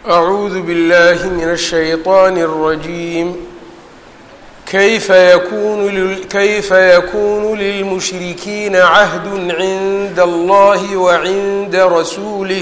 أعوذ بالله من الشيطان الرجيم كيف يكون لل... كيف يكون للمشركين عهد عند الله وعند رسوله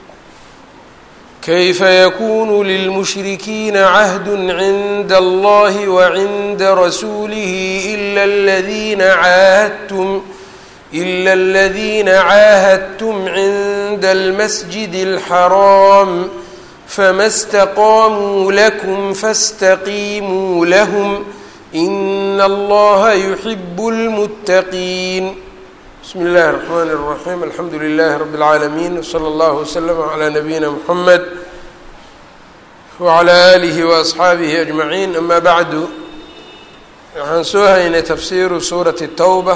كيف يكون للمشركين عهد عند الله وعند رسوله إلا الذين عاهدتم إلا الذين عاهدتم عند المسجد الحرام فما استقاموا لكم فاستقيموا لهم إن الله يحب المتقين بسم الله الرحمن الرحيم الحمد لله رب العالمين وصلى الله وسلم على نبينا محمد وعلى آله وأصحaabihi أجمعين أما بعد waxaan soo haynay tafsiiru suuraةi التوبة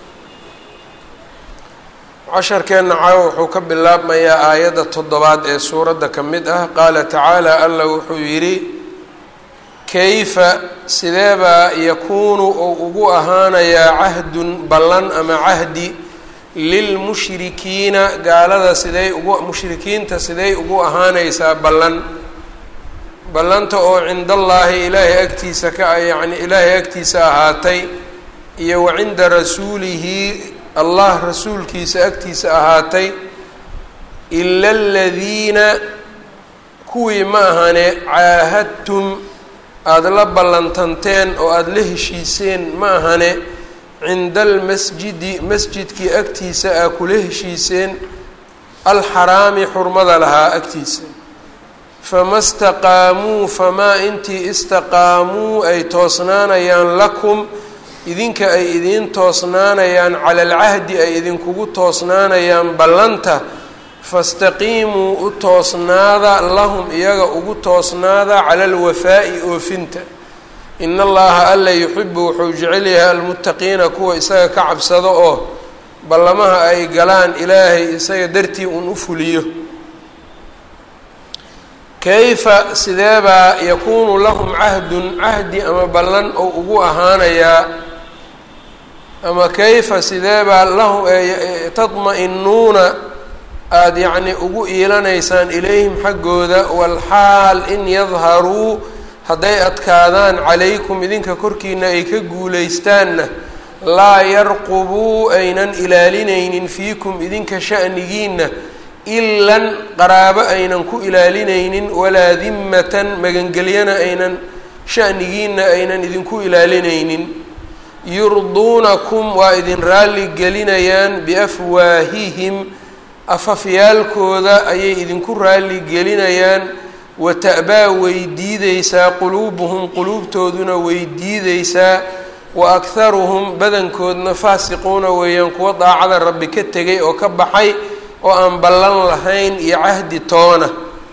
casharkeenna caawa wuxuu ka bilaabmayaa aayadda toddobaad ee suuradda ka mid ah qaala tacaala alla wuxuu yidhi kayfa sideebaa yakuunu ou ugu ahaanayaa cahdun ballan ama cahdi lilmushrikiina gaalada siday ugu mushrikiinta siday ugu ahaanaysaa ballan ballanta oo cindallaahi ilaahay agtiisa ka yacni ilaahay agtiisa ahaatay iyo wa cinda rasuulihi allah rasuulkiisa agtiisa ahaatay ila aladiina kuwii ma ahane caahadtum aada la ballantanteen oo aada la heshiiseen ma ahane cinda almasjidi masjidkii agtiisa aa kula heshiiseen alxaraami xurmada lahaa agtiisa fama staqaamuu famaa intii istaqaamuu ay toosnaanayaan lakum idinka ay idiin toosnaanayaan cala alcahdi ay idinkugu toosnaanayaan ballanta fastaqiimuu u toosnaada lahum iyaga ugu toosnaada cala alwafaa'i oofinta in allaha alla yuxibu wuxuu jecel yahay almuttaqiina kuwa isaga ka cabsado oo ballamaha ay galaan ilaahay isaga dartii uun u fuliyo kayfa sideebaa yakuunu lahum cahdun cahdi ama ballan oo ugu ahaanayaa ama kayfa sideebaa lahum tadma-inuuna aada yacni ugu iilanaysaan ilayhim xaggooda walxaal in yadharuu hadday adkaadaan calaykum idinka korkiina ay ka guulaystaanna laa yarqubuu aynan ilaalinaynin fiikum idinka sha'nigiinna ilan qaraabo aynan ku ilaalinaynin walaa dimmatan magangelyana aynan sha'nigiinna aynan idinku ilaalinaynin yurduunakum waa idin raalli gelinayaan biafwaahihim afafyaalkooda ayay idinku raalli gelinayaan wa ta'baa way diideysaa quluubuhum quluubtooduna way diideysaa wa akharuhum badankoodna faasiquuna weeyaan kuwa daacada rabbi ka tegay oo ka baxay oo aan ballan lahayn iyo cahdi toona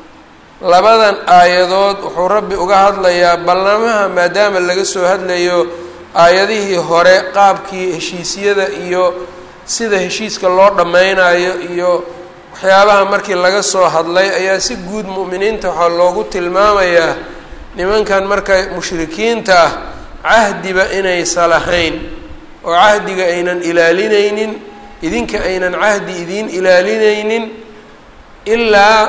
labadan aayadood wuxuu rabbi uga hadlayaa ballamaha maadaama laga soo hadlayo aayadihii hore qaabkii heshiisyada iyo sida heshiiska loo dhammaynayo iyo waxyaabaha markii laga soo hadlay ayaa si guud mu'miniinta waxaa loogu tilmaamayaa nimankan marka mushrikiinta ah cahdiba inaysa lahayn oo cahdiga aynan ilaalinaynin idinka aynan cahdi idiin ilaalinaynin ilaa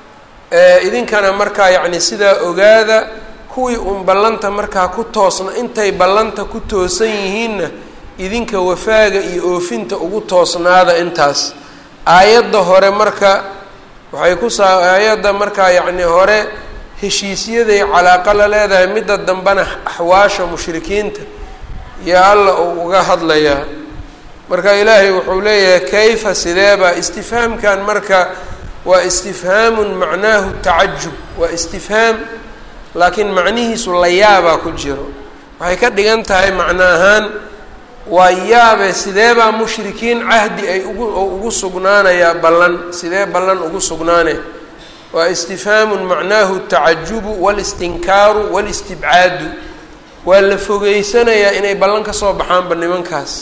idinkana markaa yacni sidaa ogaada kuwii uun ballanta markaa ku toosna intay ballanta ku toosan yihiinna idinka wafaaga iyo oofinta ugu toosnaada intaas aayadda hore marka waxay ku saa aayadda markaa yacni hore heshiisyaday calaaqa la leedahay midda dambena axwaasha mushrikiinta iyo alla uu uga hadlayaa marka ilaahay wuxuu leeyahay kayfa sideeba istifhaamkan marka waa istifhaamun macnaahu tacajub waa istifhaam laakiin macnihiisu la yaabaa ku jiro waxay ka dhigan tahay macno ahaan waa yaabe sideebaa mushrikiin cahdi ay ugu oo ugu sugnaanayaa ballan sidee ballan ugu sugnaane waa istifhaamun macnaahu tacajubu walistinkaaru walistibcaadu waa la fogeysanayaa inay ballan ka soo baxaanba nimankaas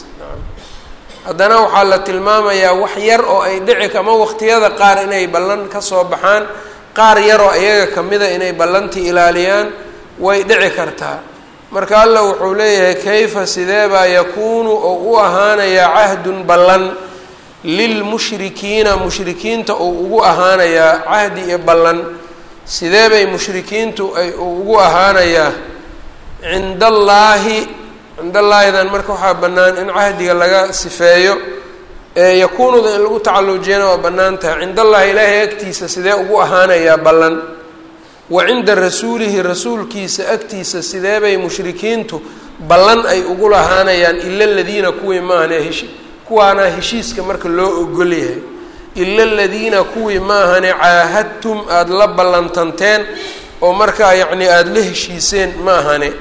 haddana waxaa la tilmaamayaa wax yar oo ay dhici ama waqtiyada qaar inay ballan ka soo baxaan qaar yaroo iyaga kamida inay ballantii ilaaliyaan way dhici kartaa marka allah wuxuu leeyahay kayfa sideebaa yakuunu oo u ahaanayaa cahdun ballan lilmushrikiina mushrikiinta uu ugu ahaanayaa cahdi iyo ballan sidee bay mushrikiintu ay ugu ahaanayaa cinda allaahi cinda allaahidan marka waxaa bannaan in cahdiga laga sifeeyo ee yakuunuda in lagu tacalujiyana waa bannaan tahay cinda allaahi ilaahay agtiisa sidee ugu ahaanayaa ballan wa cinda rasuulihi rasuulkiisa agtiisa sidee bay mushrikiintu ballan ay ugu lahaanayaan ila aladiina kuwii maahane heshi kuwaana heshiiska marka loo ogol yahay ila aladiina kuwii maahane caahadtum aada la ballantanteen oo markaa yacni aada la heshiiseen maahane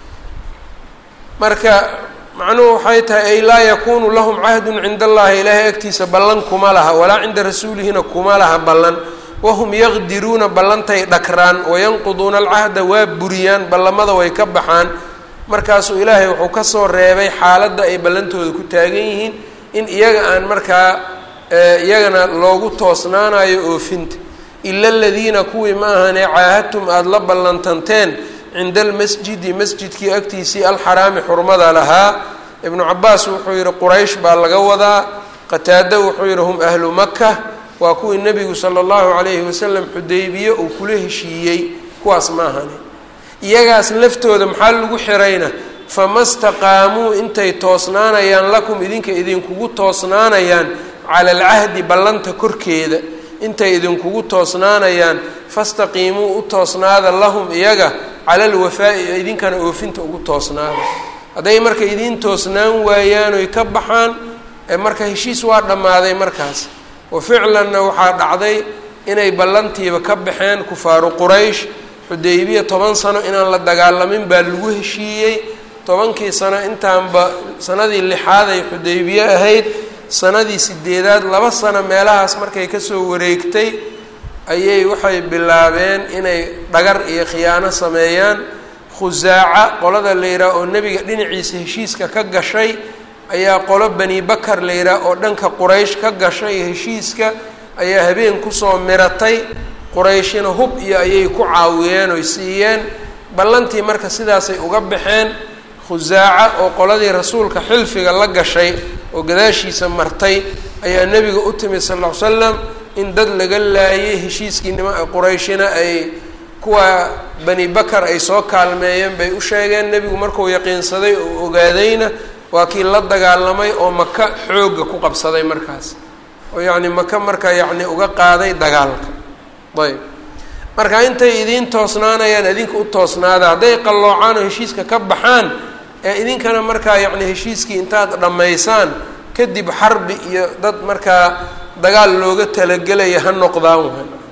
marka macnuhu waxay tahay ay laa yakuunu lahum cahdun cinda allahi ilaahay agtiisa ballan kuma laha walaa cinda rasuulihina kuma laha ballan wahum yaqdiruuna ballantay dhakraan wayanquduuna alcahda waa buriyaan ballamada way ka baxaan markaasuu ilaahay wuxuu kasoo reebay xaaladda ay ballantooda ku taagan yihiin in iyaga aan markaa iyagana loogu toosnaanayo oofinta ila aladiina kuwii ma ahane caahadtum aada la ballantanteen cinda almasjidi masjidkii agtiisii alxaraami xurmada lahaa ibnu cabaas wuxuu yihi quraysh baa laga wadaa qataado wuxuu yihi hum ahlu maka waa kuwii nebigu sala allahu calayhi wasalam xudaybiye uu kula heshiiyey kuwaas ma ahane iyagaas laftooda maxaa lagu xirayna fama staqaamuu intay toosnaanayaan lakum idinka idinkugu toosnaanayaan cala alcahdi ballanta korkeeda intay idinkugu toosnaanayaan fastaqiimuu u toosnaada lahum iyaga cala alwafaa'i idinkana oofinta ugu toosnaada hadday marka idiin toosnaan waayaan oy ka baxaan marka heshiis waa dhammaaday markaas wa ficlanna waxaa dhacday inay ballantiiba ka baxeen kufaaru quraysh xudaybiya toban sano inaan la dagaalamin baa lagu heshiiyey tobankii sano intaanba sanadii lixaad ay xudaybiye ahayd sanadii sideedaad laba sano meelahaas markay kasoo wareegtay ayay waxay bilaabeen inay dhagar iyo khiyaano sameeyaan khusaaca qolada la yidhaah oo nebiga dhinaciisa heshiiska ka gashay ayaa qolo bani bakar la yidhaah oo dhanka quraysh ka gashay heshiiska ayaa habeen kusoo miratay qurayshina hub iyo ayay ku caawiyeen oy siiyeen ballantii marka sidaasay uga baxeen khusaaca oo qoladii rasuulka xilfiga la gashay oo gadaashiisa martay ayaa nebiga u timid sal ll ly slam in dad laga laayay heshiiskii nima qurayshina ay kuwa bani bakar ay soo kaalmeeyeen bay u sheegeen nebigu markuu yaqiinsaday oo ogaadayna waa kii la dagaalamay oo maka xoogga ku qabsaday markaas oo yacni maka marka yacni uga qaaday dagaalka ayb marka intay idiin toosnaanayaan idinka u toosnaada hadday qalloocaan oo heshiiska ka baxaan ee idinkana markaa yacni heshiiskii intaad dhammaysaan kadib xarbi iyo dad markaa dagaal looga talagelaya ha noqdaan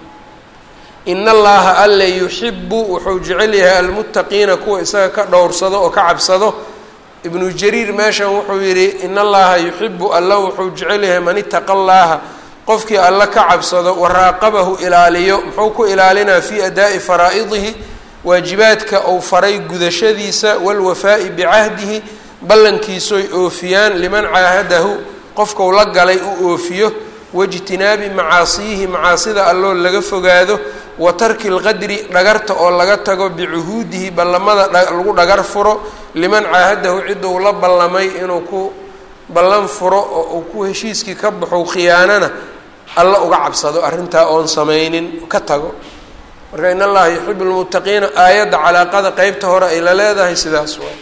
in allaha alle yuxibu wuxuu jecel yahay almuttaqiina kuwa isaga ka dhowrsado oo ka cabsado ibnu jariir meeshan wuxuu yidhi in allaha yuxibu alla wuxuu jecel yahay man itaqa allaha qofkii alla ka cabsado waraaqabahu ilaaliyo muxuu ku ilaalinaa fii adaa'i faraa'idihi waajibaadka uu faray gudashadiisa walwafaa'i bicahdihi ballankiisoy oofiyaan liman caahadahu qofkau la galay u oofiyo waijtinaabi macaasiyihi macaasida alloo laga fogaado wa tarki lqadri dhagarta oo laga tago bicuhuudihi ballamada lagu dhagar furo liman caahadahu ciduu la ballamay inuu ku ballan furo oo uu ku heshiiskii ka baxo khiyaanana alla uga cabsado arrintaa oon samaynin ka tago marka in allaha yuxibu lmuttaqiina aayadda calaaqada qeybta hore ay la leedahay sidaas waay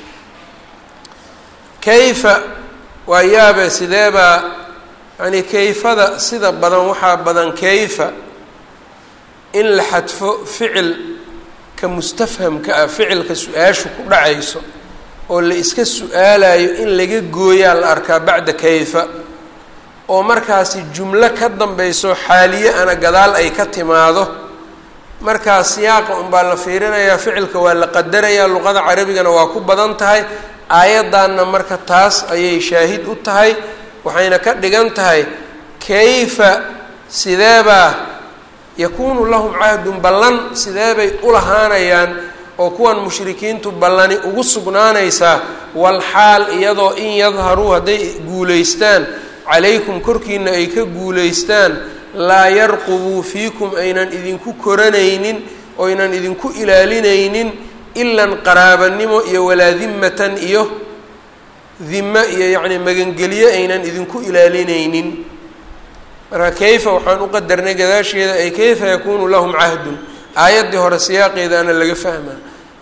kayfa waa yaabe sideebaa yani kayfada sida badan waxaa badan kayfa in la xadfo ficilka mustafhamka ah ficilka su-aashu ku dhacayso oo la iska su-aalayo in laga gooyaa la arkaa bacda kayfa oo markaasi jumlo ka dambayso xaaliye ana gadaal ay ka timaado markaa siyaaqa unbaa la fiirinayaa ficilka waa la qadarayaa luqada carabigana waa ku badan tahay aayaddanna marka taas ayay shaahid u tahay waxayna ka dhigan tahay kayfa sideebaa yakuunu lahum cahdun ballan sideebay u lahaanayaan oo kuwan mushrikiintu ballani ugu sugnaanaysaa walxaal iyadoo in yadharuu hadday guulaystaan calaykum korkiina ay ka guulaystaan laa yarqubuu fiikum aynan idinku koranaynin oynan idinku ilaalinaynin ilan qaraabanimo iyo walaa dimmatan iyo dimo iyo yacni magangelyo aynan idinku ilaalinaynin marka kayfa waxaan u qadarnay gadaasheeda ay kayfa yakuunu lahum cahdun aayaddii hore siyaaqeedaana laga fahmaa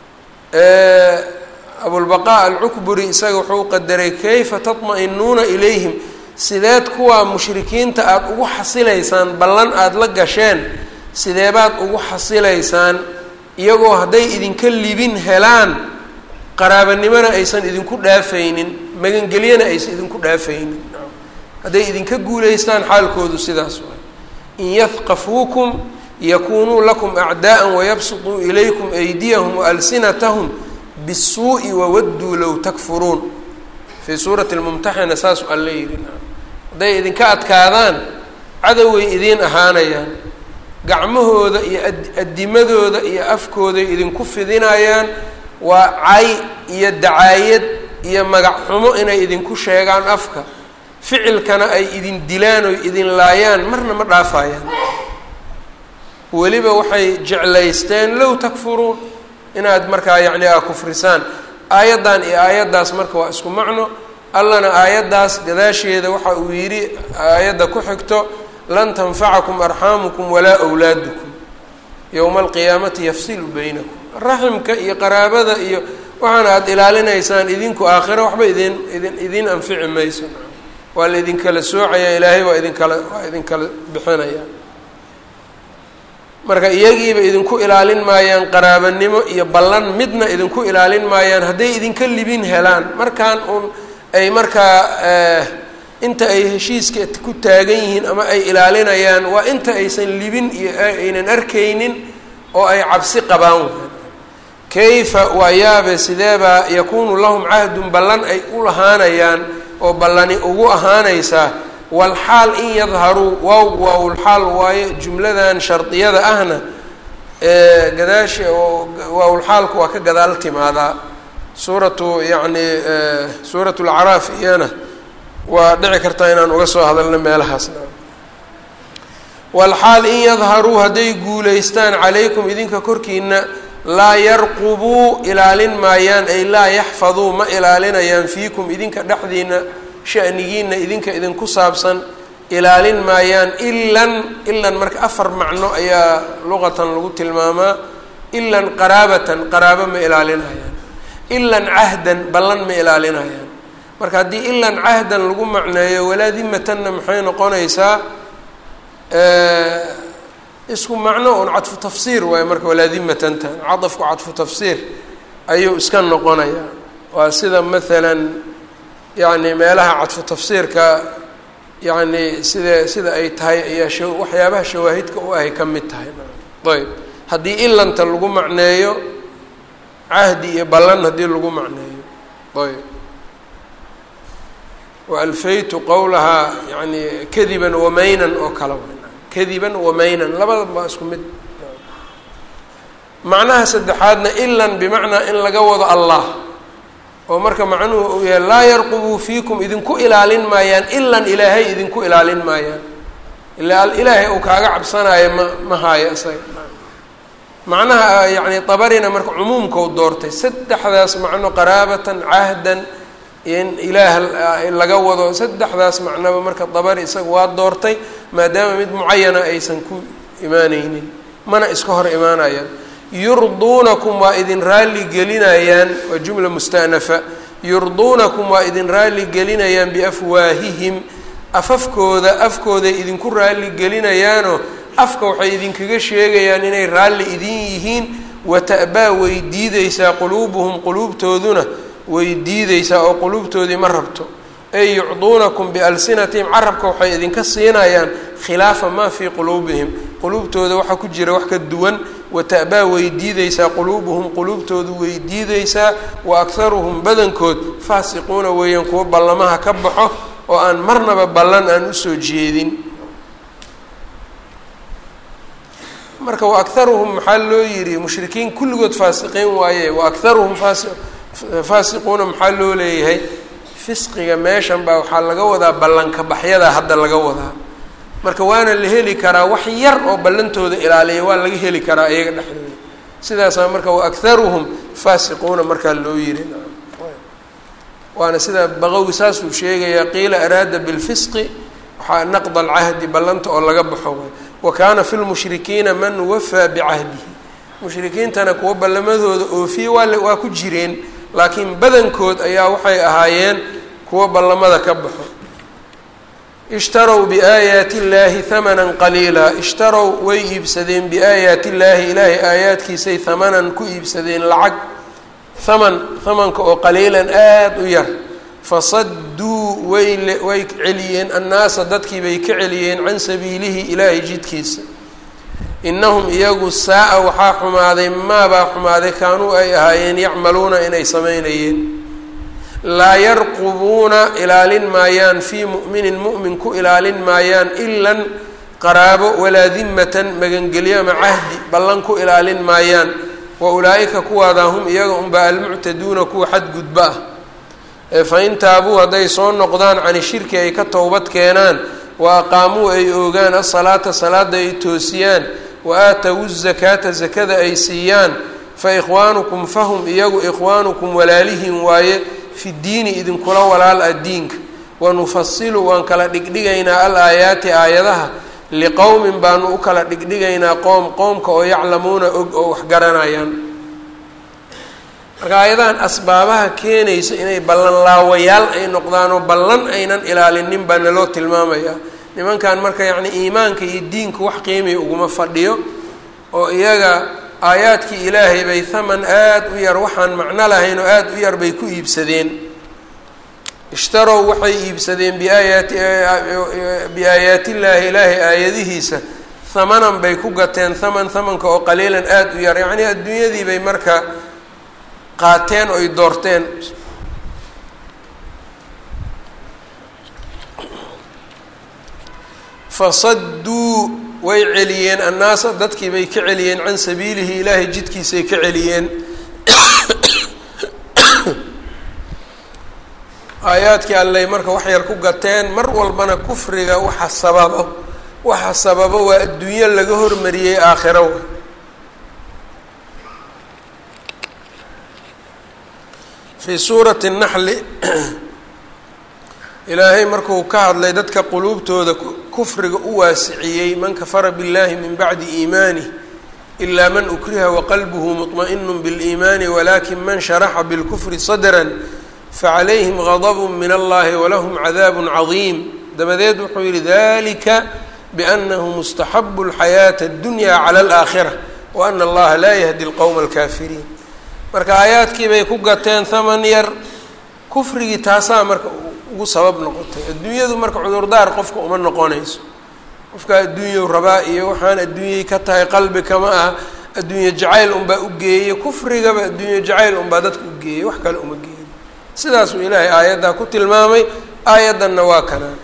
abulbaqaa alcukburi isaga wuxuu qadaray kayfa tatma-inuuna ilayhim sideed kuwaa mushrikiinta aada ugu xasilaysaan ballan aada la gasheen sideebaad ugu xasilaysaan iyagoo hadday idinka libin helaan qaraabanimona aysan idinku dhaafaynin magangelyana aysan idinku dhaafaynin hadday idinka guulaystaan xaalkoodu sidaas waay in yahqafuukum yakunuu lakum acdaa'an wayabsutuu ilaykum aydiyahum waalsinatahum bisuu'i wawadduu low takfuruun fii suurati lmumtaxina saasuu alla yidhi hadday idinka adkaadaan cadoway idiin ahaanayaan gacmahooda iyo addimadooda iyo afkooday idinku fidinayaan waa cay iyo dacaayad iyo magac xumo inay idinku sheegaan afka ficilkana ay idin dilaan oy idin laayaan marna ma dhaafayaan weliba waxay jeclaysteen low takfuruun inaad markaa yacni aa kufrisaan aayaddan iyo aayaddaas marka waa isku macno allana aayaddaas gadaasheeda waxa uu yidhi aayadda ku xigto lan tanfacakum arxaamukum walaa wlaadukum yowma alqiyaamati yafsilu baynakum raximka iyo qaraabada iyo waxaana aada ilaalinaysaan idinku aakhiro waxba idin idin idiin anfici mayso waa la idinkala soocaya ilaahay waa idinkala waa idinkala bixinaya marka iyagiiba idinku ilaalin maayaan qaraabanimo iyo ballan midna idinku ilaalin maayaan hadday idinka libin helaan markaan uun ay markaa inta ay heshiiska ku taagan yihiin ama ay ilaalinayaan waa inta aysan libin iyo aynan arkaynin oo ay cabsi qabaan kayfa waa yaabe sideebaa yakuunu lahum cahdun ballan ay u lahaanayaan oo ballani ugu ahaanaysaa walxaal in yadharuu waaw waawlxaal waayo jumladan shardiyada ahna gadaasha oo waawlxaalku waa ka gadaal timaadaa suuratu yacni suurat lacraaf iyana waa dhici kartaa inaan uga soo hadalno meelahaasna walxaal in yadharuu hadday guulaystaan calaykum idinka korkiina laa yarqubuu ilaalin maayaan ay laa yaxfaduu ma ilaalinayaan fiikum idinka dhexdiina shanigiina idinka idinku saabsan ilaalin maayaan ilan ilan marka afar macno ayaa luqatan lagu tilmaamaa ilan qaraabatan qaraabo ma ilaalinayaan ilan cahdan ballan ma ilaalinayaan marka haddii ilan cahdan lagu macneeyo walaa dimatanna maxay noqonaysaa isku macno un cadfu tafsiir waayo marka walaa dimatantan cadafku cadfu tafsiir ayuu iska noqonayaa waa sida maalan yacni meelaha cadfu tafsiirka yacni sida sida ay tahay ayaa sha waxyaabaha shawaahidka u ahay ka mid tahay ayb haddii ilanta lagu macneeyo cahdi iyo ballan haddii lagu macneeyo ayb waalfaytu qowlahaa yani kadiban wamaynan oo kale kadiban wamaynan labada baa isku mid macnaha saddexaadna ilan bimacnaa in laga wado allah oo marka macnuhu uu yahay laa yarqubuu fiikum idinku ilaalin maayaan ilan ilaahay idinku ilaalin maayaan ilaa ilaahay uu kaaga cabsanaayo ma ma haayo isaga macnaha yacni tabarina marka cumuumkau doortay saddexdaas macno qaraabatan cahdan in ilaah laga wado saddexdaas macnoba marka dabari isaga waa doortay maadaama mid mucayana aysan ku imaaneynin mana iska hor imaanayaan yurduunakum waa idin raalli gelinayaan waa jumla musta'nafa yurduunakum waa idin raalli gelinayaan biafwaahihim afafkooda afkooday idinku raalli gelinayaanoo afka waxay idinkaga sheegayaan inay raalli idin yihiin wata'baa way diideysaa quluubuhum quluubtooduna way diideysaa oo quluubtoodii ma rabto ey yucduunakum bialsinatihim carabka waxay idinka siinayaan khilaafa maa fii quluubihim quluubtooda waxaa ku jira wax ka duwan wata'baa way diideysaa quluubuhum quluubtoodu way diideysaa wa akharuhum badankood faasiquuna weeyaan kuwo ballamaha ka baxo oo aan marnaba ballan aan usoo jeedin marka wa akharuhum maxaa loo yidhi mushrikiin kulligood faasiqiin waaye wa akharuhum faasi faasiquuna maxaa loo leeyahay fisqiga meeshan baa waxaa laga wadaa ballanka baxyada hadda laga wadaa marka waana la heli karaa wax yar oo ballantooda ilaaliya waa laga heli karaa iyaga dhexdooda sidaasaa marka wa akharuhum faasiquuna markaa loo yiri waana sida baqawi saasuu sheegayaa qiila araada bilfisqi waxaa naqd alcahdi ballanta oo laga baxo way wa kaana fi lmushrikiina man wafaa bicahdihi mushrikiintana kuwa ballamadooda oofiye waa waa ku jireen laakiin badankood ayaa waxay ahaayeen kuwa ballamada ka baxo ishtarow biaayaati illaahi hamanan qaliila ishtarow way iibsadeen biaayaati illaahi ilaahay aayaadkiisay hamanan ku iibsadeen lacag haman hamanka oo qaliilan aada u yar fasadduu way way celiyeen annaasa dadkii bay ka celiyeen can sabiilihi ilaahay jidkiisa innahum iyagu saa-a waxaa xumaaday maabaa xumaaday kaanuu ay ahaayeen yacmaluuna inay samaynayeen laa yarqubuuna ilaalin maayaan fii mu'minin mu'min ku ilaalin maayaan ilan qaraabo walaa dimatan magangelyo ama cahdi ballan ku ilaalin maayaan wa ulaa'ika kuwaadaa hum iyaga unbaa almuctaduuna kuwa xadgudba ah ee fa in taabuu hadday soo noqdaan cani shirki ay ka towbad keenaan wa aqaamuu ay oogaan asalaata salaada ay toosiyaan wa aatawu zakaata zakada ay siiyaan fa ikhwaanukum fahum iyagu ikhwaanukum walaalihin waaye fi diini idinkula walaal ah diinka wanufasilu waan kala dhigdhigaynaa al aayaati aayadaha liqowmin baanu u kala dhigdhigaynaa qoom qoomka oo yaclamuuna og oo wax garanayaan marka aayadahan asbaabaha keenaysa inay ballan laawayaal ay noqdaanoo ballan aynan ilaalinin baa naloo tilmaamayaa nimankan marka yacni iimaanka iyo diinka wax qiimiya uguma fadhiyo oo iyaga aayaadkii ilaahay bay haman aada u yar waxaan macno lahayn oo aada u yar bay ku iibsadeen ishtarow waxay iibsadeen biaayaati biaayaatillaahi ilaahay aayadihiisa hamanan bay ku gateen haman hamanka oo qaliilan aada u yar yacnii adduunyadii bay marka qaateen oy doorteen fasadduu way celiyeen annaasa dadkii bay ka celiyeen can sabiilihi ilaahay jidkiisay ka celiyeen aayaadkii alley marka wax yar ku gateen mar walbana kufriga waxa sababo waxa sababo waa adduunyo laga hormariyey aakhiro fii suurati naxli ilaahay markuu ka hadlay dadka quluubtooda kufriga u waasiciyey man kafara biاllahi min bacdi iimanih ilaa man ukriha waqalbuhu muطma'inu biاliimaani walakin man sharaxa bilkufri sadra facalayhim gadb min allahi walahum cadaab cadiim dabadeed wuxuu yihi dalika bianahu mustaxabu اlxayaaةa اdunya clى اlآakhira waana allaha laa yahdi اlqowma اlkafiriin marka aayaadkii bay ku gateen haman yar kufrigii taasaa marka ugu sabab noqotay adduunyadu marka cudurdaar qofka uma noqonayso qofka adduunyau rabaa iyo waxaan adduunyay ka tahay qalbi kama ah adduunye jacayl unbaa u geeyey kufrigaba adduunye jacayl unbaa dadka u geeyey wax kale uma geeyin sidaasuu ilaahay aayaddaa ku tilmaamay aayaddanna waa kanaa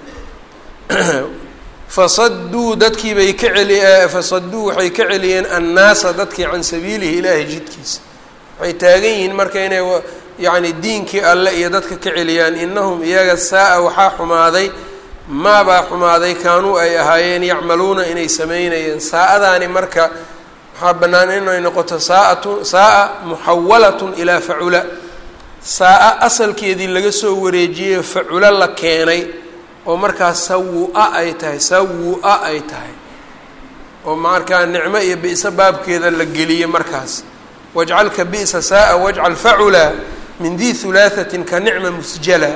fasadduu dadkii bay ka celi fasadduu waxay ka celiyeen annaasa dadkii can sabiilihi ilaahay jidkiisa waxay taagan yihiin marka inay yacni diinkii alle iyo dadka ka celiyaan inahum iyaga saa-a waxaa xumaaday maabaa xumaaday kaanuu ay ahaayeen yacmaluuna inay sameynayeen saa-adaani marka waxaa bannaan inay noqoto saaatu saa-a muxawalatun ilaa facula saa-a asalkeedii laga soo wareejiyey faculo la keenay oo markaas sawu-a ay tahay sawu-a ay tahay oo markaa nicmo iyo bi'so baabkeeda la geliyey markaas wajcal ka bi'sa saa-a wajcal facula min di hulaahatin ka nicma musjala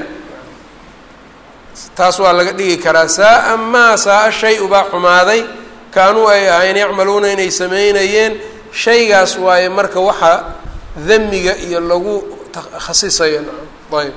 taas waa laga dhigi karaa saa-a maa saa-a shay ubaa xumaaday kaanuu ay ahayn yacmaluuna inay sameynayeen shaygaas waaye marka waxa damiga iyo lagu khasisayo nacam ayb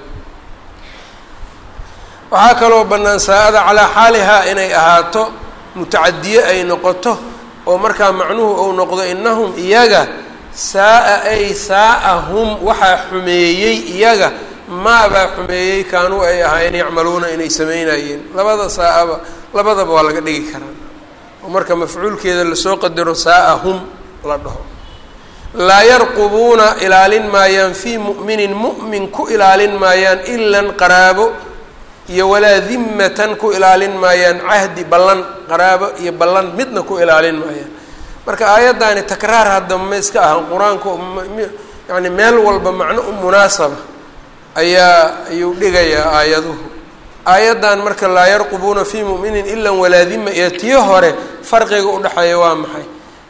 waxaa kaloo bannaan saa-ada calaa xaalihaa inay ahaato mutacadiye ay noqoto oo markaa macnuhu uu noqdo inahum iyaga saa-a ay saa-ahum waxaa xumeeyey iyaga maabaa xumeeyey kaanuu ay ahaayeen yacmaluuna inay sameynayeen labada saa-aba labadaba waa laga dhigi karaa oo marka mafcuulkeeda lasoo qadaro saa-ahum la dhaho laa yarqubuuna ilaalin maayaan fii mu'minin mu'min ku ilaalin maayaan ilan qaraabo iyo walaa dimmatan ku ilaalin maayaan cahdi ballan qaraabo iyo ballan midna ku ilaalin maayaan marka aayaddaani takraar hadda ma iska aha qur-aanku yani meel walba macno u munaasaba ayaa ayuu dhigayaa aayaduhu aayaddan marka laa yarqubuuna fii mu'minin ilan walaa dima iyo tii hore farqiga udhexeeya waa maxay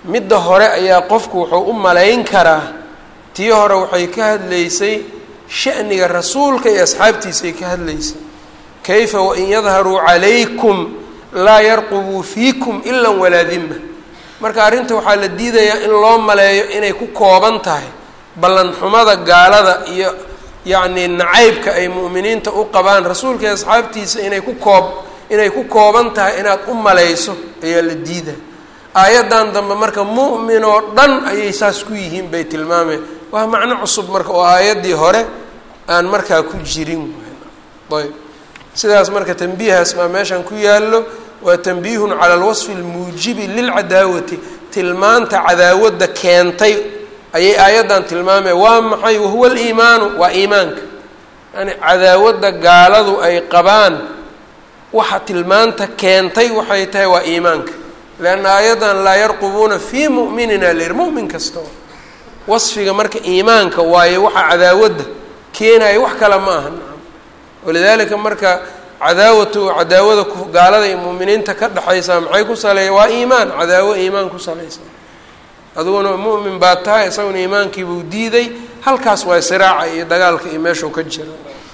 midda hore ayaa qofku wuxuu u malayn karaa tii hore waxay ka hadlaysay sha'niga rasuulka iyo asxaabtiisay ka hadlaysay kayfa wain yadharuu calaykum laa yarqubuu fiikum ila walaa dima marka arrinta waxaa la diidayaa in loo maleeyo inay ku kooban tahay ballanxumada gaalada iyo yacnii nacaybka ay mu'miniinta u qabaan rasuulka iyo asxaabtiisa inay ku koob inay ku kooban tahay inaad u malayso ayaa la diida aayaddan dambe marka mu'min oo dhan ayay saas ku yihiin bay tilmaameen waa macno cusub marka oo aayaddii hore aan markaa ku jirin ayb sidaas marka tanbiihaas baa meeshan ku yaallo waa tanbiihun cala alwasfi almuujibi lilcadaawati tilmaanta cadaawadda keentay ayay aayaddan tilmaameen waa maxay wahuwa aliimaanu waa iimaanka yani cadaawadda gaaladu ay qabaan waxa tilmaanta keentay waxay tahay waa iimaanka leanna aayaddan laa yarqubuuna fii mu'minina lir mu'min kastao wasfiga marka iimaanka waayo waxa cadaawadda keenaya wax kale ma aha nacam walidaalika marka cadaawatu cadaawada gaalada iyo mu'miniinta ka dhexaysaa maxay ku saleeya waa iimaan cadaawo iimaan ku salaysa adiguna mu'min baa tahay isaguna iimaankiibuu diiday halkaas waa siraaca iyo dagaalka iyo meeshuu ka jira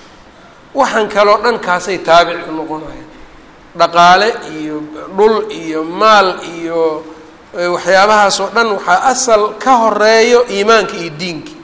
waxaan kaloo dhan kaasay taabic u noqonayaan dhaqaale iyo dhul iyo maal iyo waxyaabahaasoo dhan waxaa asal ka horeeyo iimaanka iyo diinki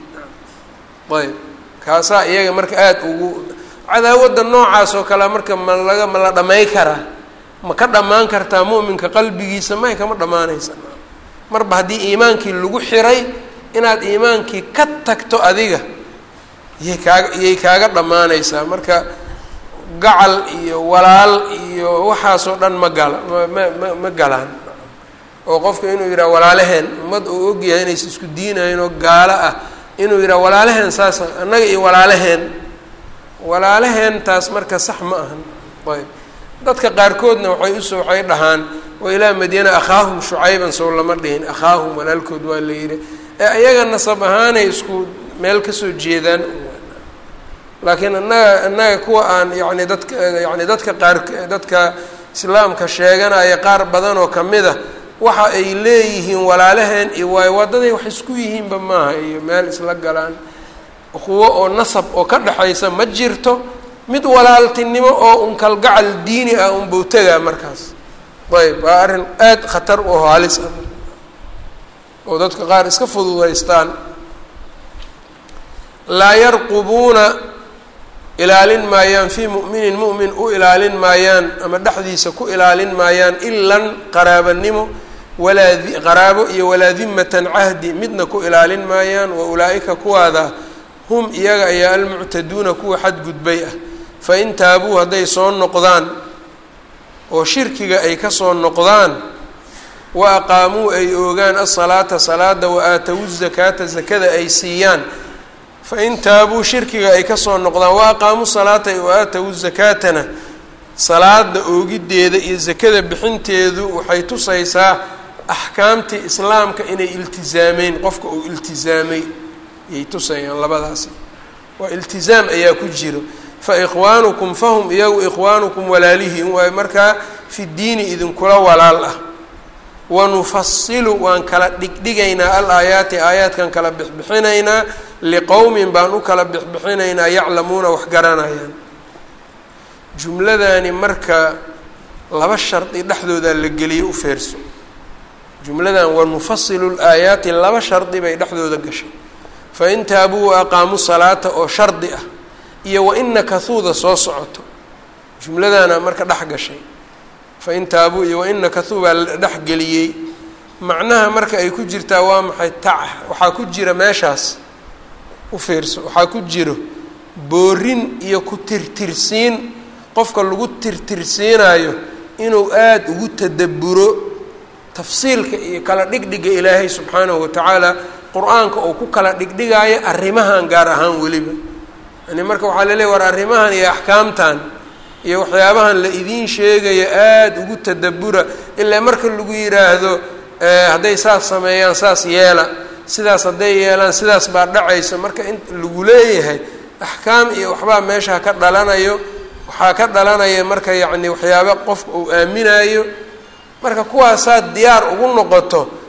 ayb kaasaa iyaga marka aada ugu cadaawadda noocaas oo kale marka ma laga ma la dhamay karaa ma ka dhammaan kartaa mu'minka qalbigiisa may kama dhammaanaysa marba haddii iimaankii lagu xiray inaad iimaankii ka tagto adiga iyay kaaga iyay kaaga dhammaanaysaa marka gacal iyo walaal iyo waxaasoo dhan ma gala ma ma ma galaan oo qofka inuu yidhaha walaalaheen ummad uu ogyahay inaysa isku diinayn oo gaalo ah inuu yidhaha walaalaheen saas annaga iyo walaalaheen walaalaheen taas marka sax ma ahan ayb dadka qaarkoodna waxay usoo waxay dhahaan wa ilaa madyana akhaahum shucayban sow lama dhihin akhaahum walaalkood waa la yidhi ee ayaga nasab ahaanay isku meel kasoo jeedaan laakiin annaga annaga kuwa aan yani dadka yani dadka qaar dadka islaamka sheeganaya qaar badan oo kamid a waxa ay leeyihiin walaalaheen iyo waayo wadaday wax isku yihiinba maaha iyo meel isla galaan kuwo oo nasab oo ka dhexaysa ma jirto mid walaaltinimo oo un kalgacal diini ah unbau tegaa markaas ayb waa arrin aada khatar u halis ah oo dadka qaar iska fududaystaan laa yarqubuuna ilaalin maayaan fii mu'minin mu'min u ilaalin maayaan ama dhexdiisa ku ilaalin maayaan ilan qaraabanimo walaa qaraabo iyo walaa dimatan cahdi midna ku ilaalin maayaan wa ulaa'ika kuwaada hum iyaga ayaa almuctaduuna kuwa xadgudbay ah fain taabuu hadday soo noqdaan oo shirkiga ay ka soo noqdaan wa aqaamuu ay oogaan asalaata salaada wa aatowu zakaata zakada ay siiyaan fain taabuu shirkiga ay kasoo noqdaan wa aqaamuu salaata wa aatowu zakaatana salaada oogiddeeda iyo zakada bixinteedu waxay tusaysaa axkaamtii islaamka inay iltizaameen qofka uu iltizaamay ayay tusayaan labadaasi waa iltizaam ayaa ku jiro fa ikhwaanukum fahum iyagu ikhwaanukum walaalihiin waayo markaa fi diini idinkula walaal ah wanufasilu waan kala dhigdhigaynaa al aayaati aayaadkan kala bixbixinaynaa liqowmin baan u kala bixbixinaynaa yaclamuuna wax garanayaan jumladani marka laba shardi dhexdoodaa la geliyo u feerso jumladan wanufasilu laayaati laba shardi bay dhexdooda gashay fain taabuu wa aqaamuu salaata oo shardi ah iyo waina kahuuda soo socoto jumladana marka dhex gashay fain taabuu iyo waina kahuu baa la dhexgeliyey macnaha marka ay ku jirtaa waa maxay tac waxaa ku jira meeshaas u fiirso waxaa ku jiro boorin iyo ku tirtirsiin qofka lagu tirtirsiinayo inuu aada ugu tadabburo tafsiilka iyo kala dhigdhiga ilaahay subxaanahu watacaala qur-aanka oo ku kala dhigdhigaayo arrimahan gaar ahaan weliba yani marka waxaa la leeya war arrimahan iyo axkaamtan iyo waxyaabahan la idiin sheegayo aada ugu tadabbura ilaa marka lagu yidhaahdo hadday saas sameeyaan saas yeela sidaas hadday yeelaan sidaas baa dhacaysa marka in lagu leeyahay axkaam iyo waxbaa meesha ka dhalanayo waxaa ka dhalanaya marka yacni waxyaaba qofka uu aaminayo marka kuwaasaad diyaar ugu noqoto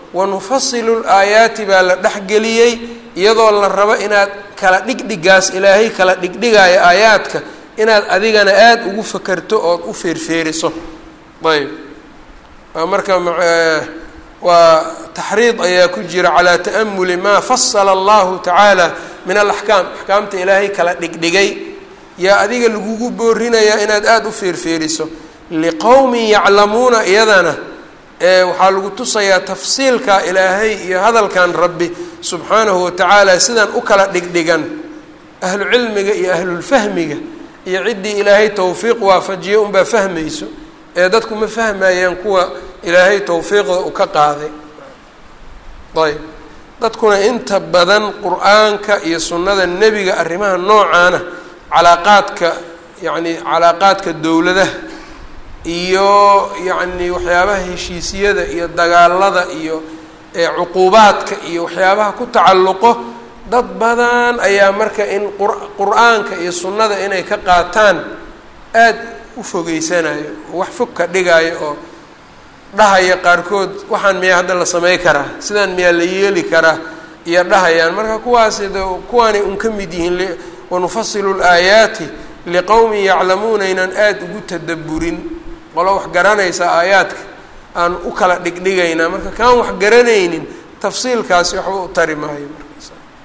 wanufasilu laayaati baa la dhexgeliyey iyadoo la rabo inaad kala dhigdhigaas ilaahay kala dhigdhigaayo aayaadka inaad adigana aada ugu fakerto ood u feerfeeriso ayb marka waa taxriid ayaa ku jira calaa ta'amuli maa fasala allahu tacaala min alaxkaam axkaamta ilaahay kala dhigdhigay yaa adiga lagugu boorinayaa inaad aada u feerfeeriso liqowmin yaclamuuna iyadana waxaa lagu tusayaa tafsiilka ilaahay iyo hadalkan rabbi subxaanahu watacaala sidan u kala dhigdhigan ahlu cilmiga iyo ahlulfahmiga iyo ciddii ilaahay towfiiq waafajiya unbaa fahmayso ee dadku ma fahmayaan kuwa ilaahay towfiiqda u ka qaaday ayb dadkuna inta badan qur-aanka iyo sunnada nebiga arrimaha noocaana calaaqaadka yacni calaaqaadka dowladaha iyo yacni waxyaabaha heshiisiyada iyo dagaalada iyo cuquubaadka iyo waxyaabaha ku tacalluqo dad badan ayaa marka in qur-aanka iyo sunnada inay ka qaataan aada u fogeysanayo wax fog ka dhigaayo oo dhahaya qaarkood waxaan miyaa hadda la samey karaa sidaan miyaa la yeeli karaa iyo dhahayaan marka kuwaasi de kuwaanay un ka mid yihiin wanufasilu laayaati liqowmin yaclamuuna inaan aada ugu tadaburin qolo wax garanaysa aayaadka aan u kala dhigdhigaynaa marka kaan wax garanaynin tafsiilkaasi waxba u tari maayo markaas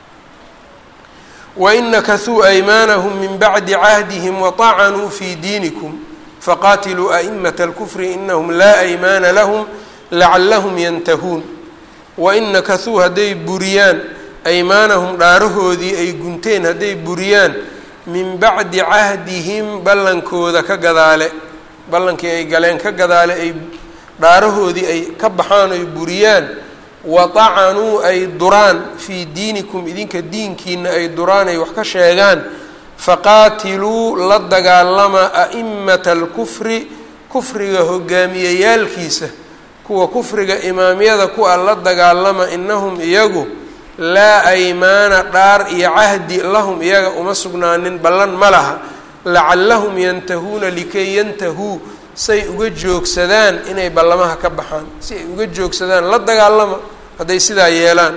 wain nakasuu aymaanahum min bacdi cahdihim waطacanuu fi diinikum faqaatiluu a'immata alkufri inahum laa aymaana lahum lacallahum yantahuun wain nakasuu hadday buriyaan aymaanahum dhaarahoodii ay gunteen hadday buriyaan min bacdi cahdihim ballankooda ka gadaale ballankii ay galeen ka gadaale ay dhaarahoodii ay ka baxaan oy buriyaan watacanuu ay duraan fii diinikum idinka diinkiina ay duraan ay wax ka sheegaan faqaatiluu la dagaalama a'immata alkufri kufriga hogaamiyeyaalkiisa kuwa kufriga imaamyada ku-a la dagaalama inahum iyagu laa aymaana dhaar iyo cahdi lahum iyaga uma sugnaanin ballan ma laha lacallahum yantahuuna likay yantahuu say uga joogsadaan inay ballamaha ka baxaan si ay uga joogsadaan la dagaalama hadday sidaa yeelaan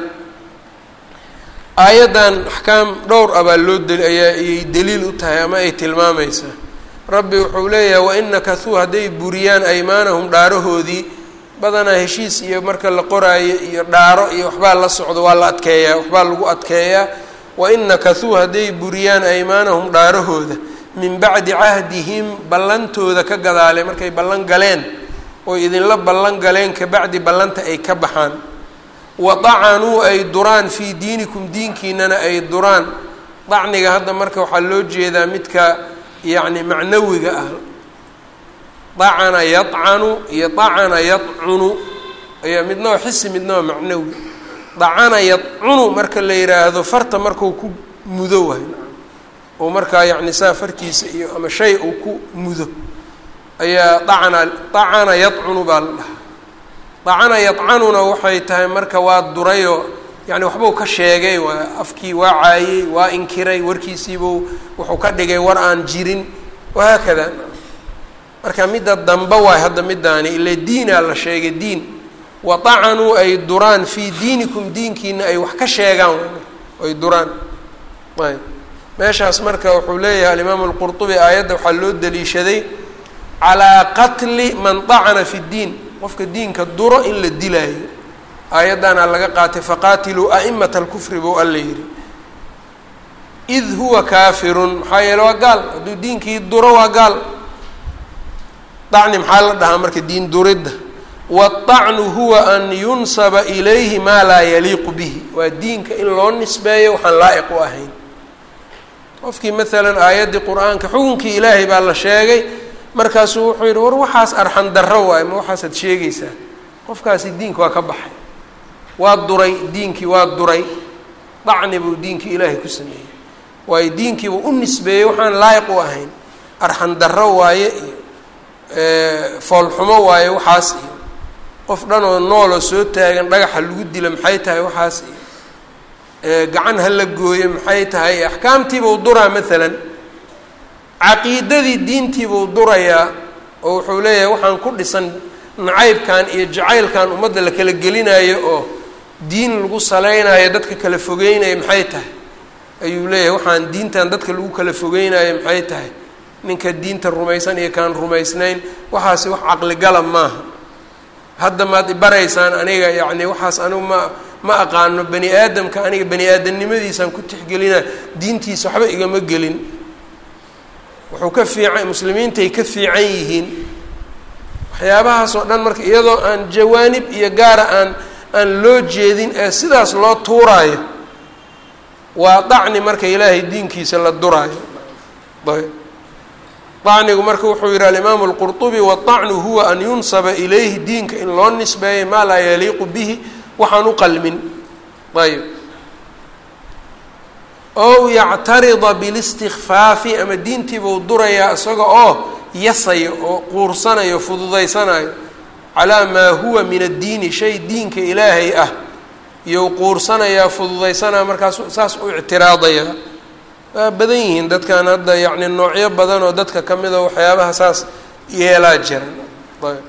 aayaddan axkaam dhowr ah baa loo deli ayaa ayay daliil u tahay ama ay tilmaamaysaa rabbi wuxuu leeyahay wain nakasuu hadday buriyaan aymaanahum dhaarahoodii badanaa heshiis iyo marka la qoraayo iyo dhaaro iyo waxbaa la socdo waa la adkeeyaa waxbaa lagu adkeeyaa wain nakasuu hadday buriyaan aymaanahum dhaarahooda min bacdi cahdihim ballantooda ka gadaale markay ballan galeen oy idinla ballan galeen kabacdi ballanta ay ka baxaan wadacanuu ay duraan fii diinikum diinkiinana ay duraan dacniga hadda marka waxaa loo jeedaa midka yacni macnawiga ah dacana yadcanu iyo dacana yadcunu ayaa midna waa xisi midna waa macnawi dacana yadcunu marka la yidhaahdo farta markuu ku mudo waay oo markaa yacni saa fartiisa iyo ama shay uu ku mudo ayaa dacana dacana yadcunu baa la dhahaa dacana yadcanuna waxay tahay marka waa durayoo yani waxbuu ka sheegay waa afkii waa caayey waa inkiray warkiisiibuu wuxuu ka dhigay war aan jirin wahaakada marka midda dambe waay hadda midaani ile diinaa la sheegay diin wadacanuu ay duraan fii diinikum diinkiina ay wax ka sheegaan ay duraan ayb meeshaas marka wuxuu leeyahay alimaamu alqurطubi aayadda waxaa loo daliishaday calaa qatli man dacana fi ddiin qofka diinka duro in la dilaayo aayaddaana laga qaatay faqaatiluu a'imata alkufri buu alla yidhi id huwa kaafirun maxaa yeele waa gaal hadduu diinkii duro waa gaal dacni maxaa la dhahaa marka diin duridda waddacnu huwa an yunsaba ilayhi maa laa yaliiqu bihi waa diinka in loo nisbeeyo waxaan laa'iq u ahayn qofkii maalan aayaddii qur-aanka xukunkii ilaahay baa la sheegay markaasuu wuxuu yidhi war waxaas arxan darro waayo ma waxaasaad sheegaysaa qofkaasi diinka waa ka baxay waa duray diinkii waa duray dacni buu diinkii ilaahay ku sameeyey waayo diinkiibuu u nisbeeyey waxaan laayiq u ahayn arxan darro waaye iyo foolxumo waaye waxaas iyo qof dhanoo nooloo soo taagan dhagaxa lagu dila maxay tahay waxaas iyo gacan ha la gooyo maxay tahay axkaamtiibuu duraa maalan caqiidadii diintiibuu durayaa oo wuxuu leeyahay waxaan ku dhisan nacaybkan iyo jacaylkan ummadda la kala gelinayo oo diin lagu saleynayo dadka kala fogeynayo maxay tahay ayuu leeyahay waxaan diintan dadka lagu kala fogeynayo maxay tahay ninka diinta rumaysan iyo kaan rumaysnayn waxaasi wax caqligala maaha hadda maad ibaraysaan aniga yacni waxaas anigu ma ma aqaano bani aadamka aniga bani aadamnimadiisaan ku tixgelina diintiisa waxba igama gelin wuxuu ka fiican muslimiintay ka fiican yihiin waxyaabahaas oo dhan marka iyadoo aan jawaanib iyo gaara aan aan loo jeedin ee sidaas loo tuuraayo waa dacni marka ilaahay diinkiisa la duraayo ayb dacnigu marka wuxuu yihi alimaamu اlqurطubi waالطacnu huwa an yunsaba ilayhi diinka in loo nisbeeyo maa laa yaliiqu bihi waxaan u qalmin ayb ow yactarida biاlistikfaafi ama diintiibuu durayaa isaga oo yasayo oo quursanayo fududaysanayo calaa maa huwa min addiini shay diinka ilaahay ah iyou quursanayaa fududaysanaya markaas saas u ictiraadaya waa badan yihiin dadkan hadda yacni noocyo badan oo dadka ka mida waxyaabaha saas yeelaa jiran ayb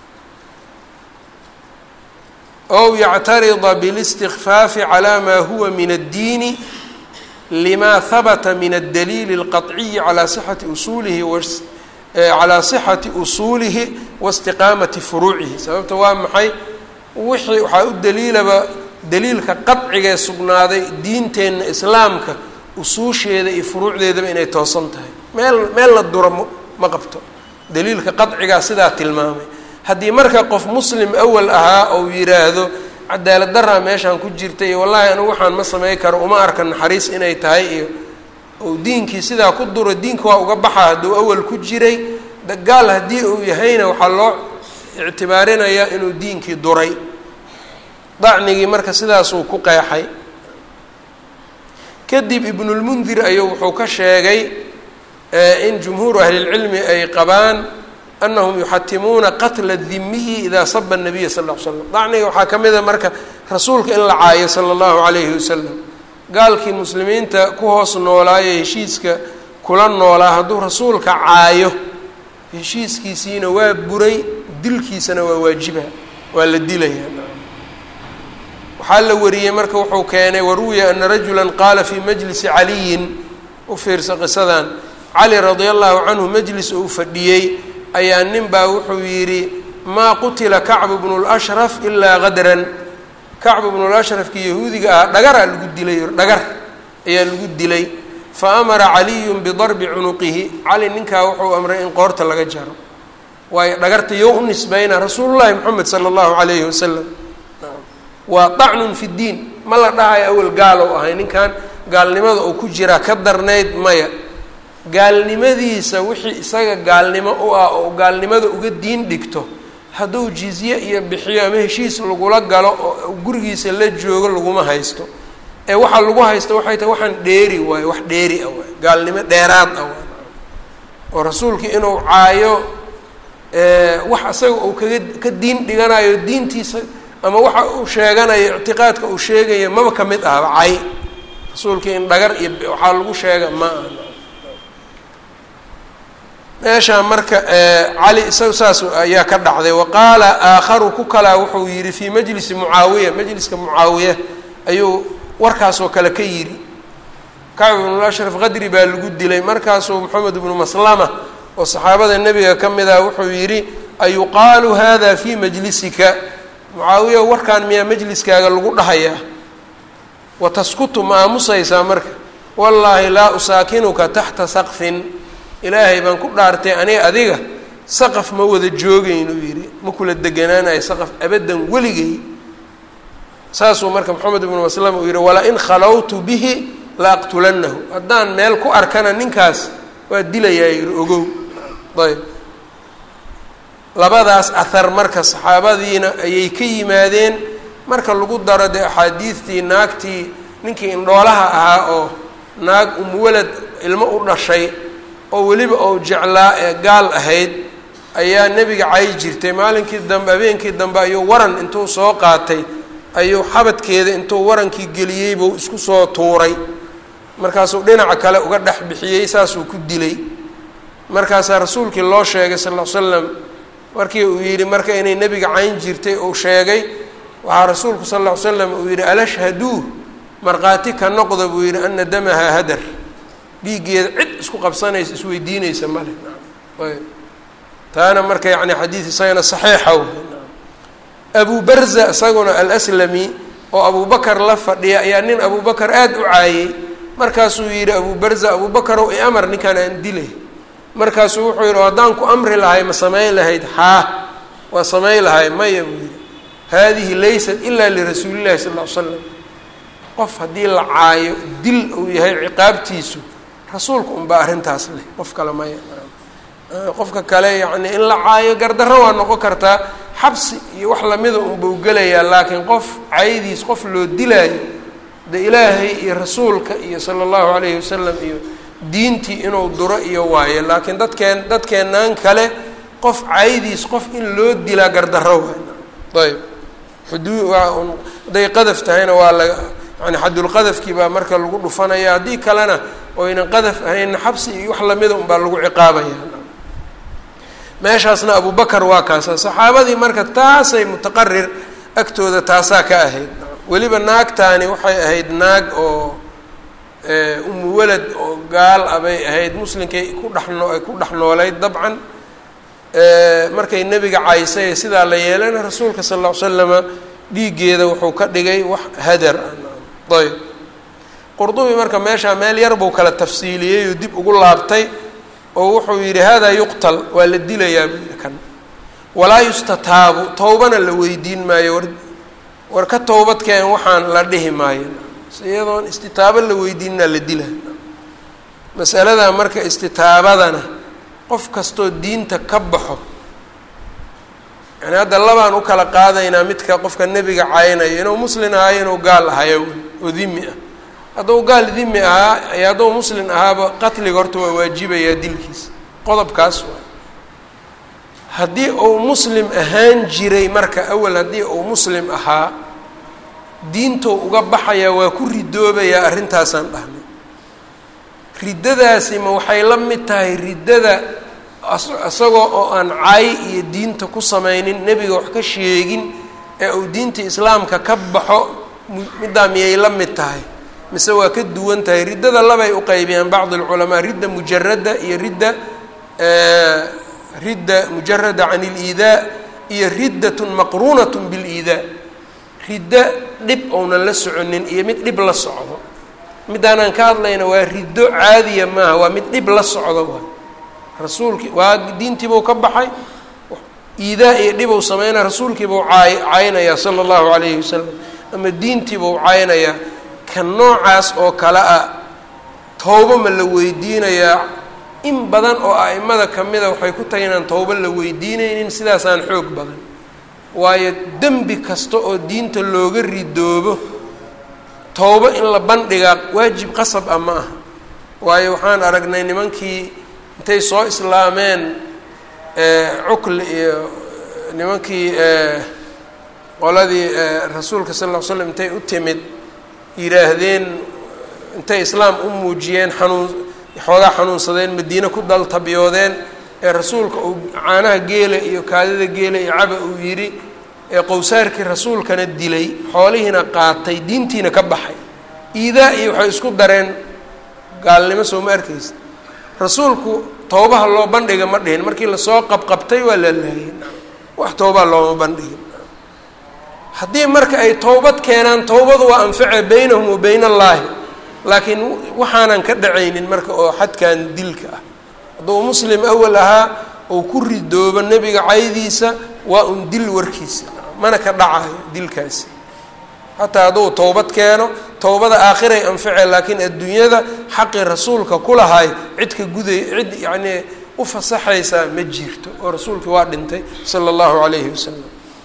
ow yactarida biاlistikfaafi calaa maa huwa min addiini lima habata min addaliili اlqaطciyi calaa sixati usuulihi calaa sixati usuulihi waistiqaamati furuucihi sababta waa maxay wixii waxaa u daliilaba daliilka qadcigee sugnaaday diinteenna islaamka usuusheeda iyo furuucdeedaba inay toosan tahay meel meel la duro m ma qabto daliilka qadcigaa sidaa tilmaamay haddii marka qof muslim awal ahaa ou yidhaahdo cadaalad daraa meeshaan ku jirta iyo wallaahi anigu waxaan ma samey karo uma arka naxariis inay tahay iyo ou diinkii sidaa ku duro diinka waa uga baxa hadduu awal ku jiray gaal haddii uu yahayna waxaa loo ictibaarinayaa inuu diinkii duray dacnigii marka sidaasuu ku qeexay kadib ibnulmundir ayuu wuxuu ka sheegay in jumhuuru ahlilcilmi ay qabaan anahum yuxatimuuna qatla dimiyi idaa saba nabiya sal l l slam dacniga waxaa ka mid a marka rasuulka in la caayo sala allahu calayhi wasalam gaalkii muslimiinta ku hoos noolaayo heshiiska kula noolaa hadduu rasuulka caayo heshiiskiisiina waa buray dilkiisana waa waajiba waa la dilaya waxaa la wariyey marka wuxuu keenay waruwiya ana rajula qaala fii majlisi caliyin u fiirsa qisadan cali radia allahu canhu majlis uu fadhiyey ayaa nin baa wuxuu yidhi maa qutila kacbu bnu lashraf ilaa qadran kacbu bnu lashrafkii yahuudiga ah dhagaraa lagu dilay dhagar ayaa lagu dilay fa amara caliyun bidarbi cunuqihi cali ninkaa wuxuu amray in qoorta laga jaro waayo dhagarta yo u nisbeyna rasuulullahi moxamed sala allahu calayhi wasalam waa dacnun fi ddiin ma la dhahayo awal gaal ou ahay ninkan gaalnimada uu ku jiraa ka darnayd maya gaalnimadiisa wixii isaga gaalnimo u ah oo gaalnimada uga diin dhigto hadduu jizye iyo bixiyo ama heshiis lagula galo oo gurigiisa la joogo laguma haysto ee waxaa lagu haysto waxay tahay waxaan dheeri waayo wax dheeri ah waay gaalnimo dheeraad ah waay oo rasuulka inuu caayo wax isaga uu kaga ka diin dhiganayo diintiisa ama waxa uu sheeganayo ictiqaadka uu sheegayo maba ka mid ahba cay rasuulkii in dhagar iyo waxaa lagu sheega ma aha meeshaa marka cali isaga saas ayaa ka dhacday wa qaala aakharu ku kalaa wuxuu yidhi fii majlisi mucaawiya majliska mucaawiya ayuu warkaasoo kale ka yidhi kacb ibnu ashraf qadri baa lagu dilay markaasuu moxamed ibnu maslama oo saxaabada nebiga ka mid ah wuxuu yidhi ayuqaalu hada fii majlisika mucaawiya warkaan miyaa majliskaaga lagu dhahayaa wa taskutu ma aamusaysaa marka wallaahi laa usaakinuka taxta saqfin ilaahay baan ku dhaartay aniga adiga saqaf ma wada joogaynu yidhi ma kula deganaanayo saqaf abaddan weligay saasuu marka moxamed ibnu maslama uu yidhi wala in khalawtu bihi la aqtulannahu haddaan meel ku arkana ninkaas waa dilayaa yidhi ogow ayb labadaas ahar marka saxaabadiina ayay ka yimaadeen marka lagu daro dee axaadiidtii naagtii ninkii indhoolaha ahaa oo naag umuwalad ilmo u dhashay oo weliba ou jeclaa ee gaal ahayd ayaa nebiga cay jirtay maalinkii dambe habeenkii dambe ayuu waran intuu soo qaatay ayuu xabadkeeda intuu warankii geliyey buu isku soo tuuray markaasuu dhinaca kale uga dhex bixiyey saasuu ku dilay markaasaa rasuulkii loo sheegay sal ll ly slam markii uu yidhi marka inay nebiga cayn jirtay uu sheegay waxaa rasuulku sal lla ly slam uu yidhi alashhaduu markhaati ka noqda buu yidhi ana damaha hadar dhiiggeeda cid isku qabsanaysa isweydiinaysa male ayb taana marka yani xadiid isagana saxiixa w abu barza isaguna alaslami oo abubakar la fadhiya ayaa nin abubakar aada u caayey markaasuu yidhi abu barza abubakarow i amar ninkaan aan dilay markaasuu wuxuu yidhi haddaan ku amri lahay ma samayn lahayd haa waa samayn lahay maya buu yidhi haadihi laysat ilaa lirasuulillahi sal ll ly slam qof haddii la caayo dil uu yahay ciqaabtiisu rasuulka unbaa arrintaas leh qof kale maya qofka kale yacni in la caayo gardarro waa noqon kartaa xabsi iyo wax lamida unbau gelayaa laakiin qof caydiis qof loo dilaayo de ilaahay iyo rasuulka iyo sala allahu calayhi wasalam iyo diintii inuu duro iyo waayo laakiin dadkeen dadkeenaan kale qof caydiis qof in loo dilaa gardarro waay ayb xuduu waa un hadday qadaf tahayna waa la yani xadulqadafkii baa marka lagu dhufanaya haddii kalena oynan qadaf ahaynna xabsi iyo wax lamida unbaa lagu ciqaabaya meeshaasna abubakar waa kaasa saxaabadii marka taasay mutaqarir agtooda taasaa ka ahayd weliba naagtaani waxay ahayd naag oo umu walad oo gaal ah bay ahayd muslinkay ku dhexno ay ku dhex noolayd dabcan markay nebiga caysay sidaa la yeelana rasuulka sal lla ly slama dhiiggeeda wuxuu ka dhigay wax hadar ah ayb qurdubi marka meeshaa meel yar buu kala tafsiiliyey oo dib ugu laabtay oo wuxuu yidhi hada yuqtal waa la dilayaa buu yidhi kan walaa yustataabu towbana la weydiin maayo war war ka towbadkeen waxaan la dhihi maayo iyadoon istitaabo la weydiinaa la dila masaladaa marka istitaabadana qof kastoo diinta ka baxo yani hadda labaan u kala qaadaynaa midka qofka nebiga caynayo inuu muslin ahaayo inuu gaal ahayo oo dimi ah hadduu gaal dimi ahaa iyo hadduu muslin ahaaba qatliga horta waa waajibayaa dilkiisa qodobkaas waa haddii uu muslim ahaan jiray marka awal haddii uu muslim ahaa diintou uga baxayaa waa ku ridoobayaa arrintaasaan dhahnay riddadaasi ma waxay la mid tahay riddada isagoo oo aan caay iyo diinta ku samaynin nebiga wax ka sheegin ee uu diinta islaamka ka baxo middaa miyay la mid tahay mise waa ka duwan tahay riddada labay u qaybiyaan bacd alculamaa ridda mujarada iyo ridda ridda mujarada can iliidaa iyo riddatun maqruunatun biliidaa riddo dhib ounan la soconin iyo mid dhib la socdo midaanaan ka hadlayna waa riddo caadiya maaha waa mid dhib la socdo waa rasuulkii waa diintiibuu ka baxay iidaa iyo dhibou sameynaya rasuulkiibuu caay caynayaa sala allahu calayhi wasalam ama diintiibuu caynayaa ka noocaas oo kale ah towbo ma la weydiinayaa in badan oo a'imada ka mida waxay ku tahay inaan towbo la weydiinaynin sidaasaan xoog badan waayo dembi kasta oo diinta looga ridoobo towbo in la bandhigaa waajib qasab ah ma aha waayo waxaan aragnay nimankii intay soo islaameen cukli iyo nimankii qoladii rasuulka sal ll ly slam intay u timid yidhaahdeen intay islaam u muujiyeen xanuun xoogaa xanuunsadeen madiine ku daltabyoodeen ee rasuulka uu caanaha geela iyo kaadida geela iyo caba uu yidhi ee qowsaarkii rasuulkana dilay xoolihiina qaatay diintiina ka baxay iidaa iyo waxay isku dareen gaalnimo soo ma arkaysa rasuulku towbaha loo bandhiga ma dhihin markii lasoo qabqabtay waa la laayay wax towbaa looma bandhigin haddii marka ay towbad keenaan towbadu waa anface baynahum wa bayn allaahi laakiin waxaanan ka dhacaynin marka oo xadkan dilka ah hadduu muslim awal ahaa ou ku ridoobo nebiga caydiisa waa un dil warkiisa mana ka dhacayo dilkaasi xataa hadduu towbad keeno towbada aakhiray anface laakiin adduunyada xaqii rasuulka ku lahay cid ka guday cid yacnii u fasaxaysaa ma jirto oo rasuulkii waa dhintay sala allahu calayhi wasalam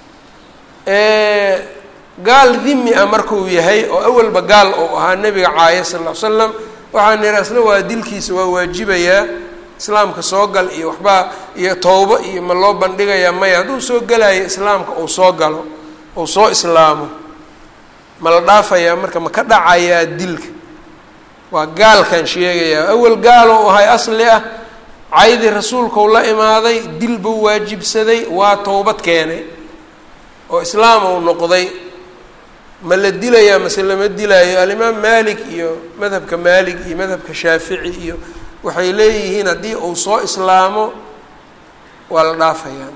gaal dimi ah markuu yahay oo awalba gaal ou ahaa nebiga caaya sal ll ly slam waxaa nidhi asna waa dilkiisa waa waajibayaa islaamka soo gal iyo waxbaa iyo towbo iyo ma loo bandhigayaa maya hadduu soo gelayo islaamka uu soo galo uu soo islaamo ma la dhaafayaa marka ma ka dhacayaa dilka waa gaalkan sheegayaa awal gaal ou ahay asli ah caydii rasuulkau la imaaday dil buu waajibsaday waa towbad keenay oo islaam uu noqday ma la dilayaa mase lama dilaayo alimaam maalik iyo madhabka maalik iyo madhabka shaafici iyo waxay leeyihiin haddii uu soo islaamo waa la dhaafayaa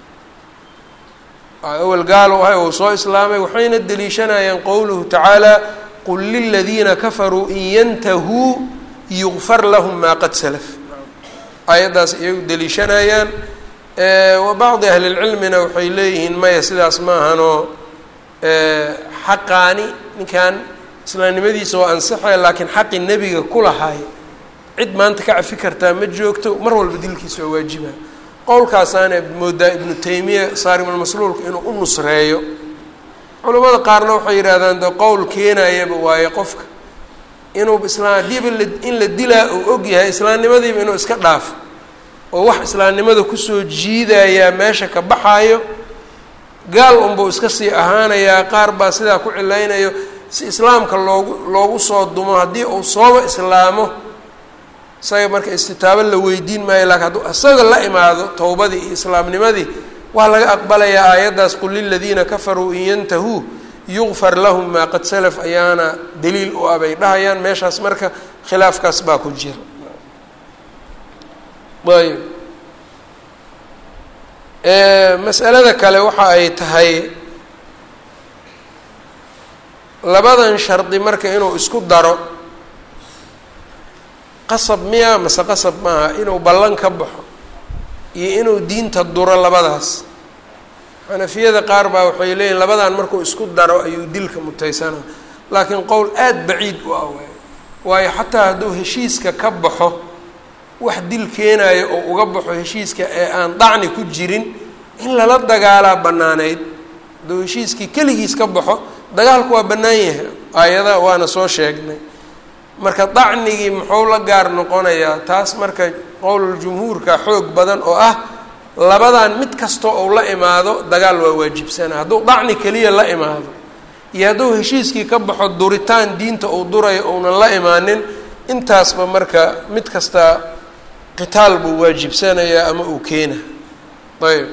awel gaalo ahay uu soo islaamay waxayna deliishanayaan qowluhu tacaala qul liladiina kafaruu in yantahuu yugfar lahum maa qad salaf aayaddaas iyagu deliishanayaan wa bacdi ahli lcilmina waxay leeyihiin maya sidaas maahanoo xaqaani ninkan islaamnimadiisa waa ansaxaya laakiin xaqi nebiga ku lahaay cid maanta ka cafi kartaa ma joogto mar walba dilkiisa waa waajiba qowlkaasaana moodaa ibnu taymiya saarimulmasluulka inuu u nusreeyo culimmada qaarna waxay yidhahdaan de qowl keenayaba waaye qofka inuu islaam haddiiba in la dilaa uu og yahay islaamnimadiiba inuu iska dhaafo oo wax islaamnimada kusoo jiidayaa meesha ka baxaayo gaal unbuu iska sii ahaanayaa qaar baa sidaa ku cilaynayo si islaamka loogu loogu soo dumo haddii uu sooba islaamo isaga marka istitaabo la weydiin maayo laakiin hadduu isaga la imaado towbadii iyo islaamnimadii waa laga aqbalayaa aayaddaas qul liladiina kafaruu in yantahuu yugfar lahum maa qad salaf ayaana daliil u ah bay dhahayaan meeshaas marka khilaafkaas baa ku jira ayb masalada kale waxa ay tahay labadan shardi marka inuu isku daro qasab miya mase qasab maaha inuu ballan ka baxo iyo inuu diinta duro labadaas xanafiyada qaar baa waxay leeyihin labadan markuu isku daro ayuu dilka mutaysana laakiin qowl aada baciid u ah waay waayo xataa hadduu heshiiska ka baxo wax dil keenayo oo uga baxo heshiiska ee aan dacni ku jirin in lala dagaalaa bannaaneyd hadduu heshiiskii keligiis ka baxo dagaalku waa bannaan yahay aayada waana soo sheegnay marka dacnigii muxuu la gaar noqonayaa taas marka qowluljumhuurka xoog badan oo ah labadan mid kastoo uu la imaado dagaal waa waajibsana hadduu dacni keliya la imaado iyo hadduu heshiiskii ka baxo duritaan diinta uu durayo uunan la imaanin intaasba marka mid kasta qitaal buu waajibsanayaa ama uu keena ayb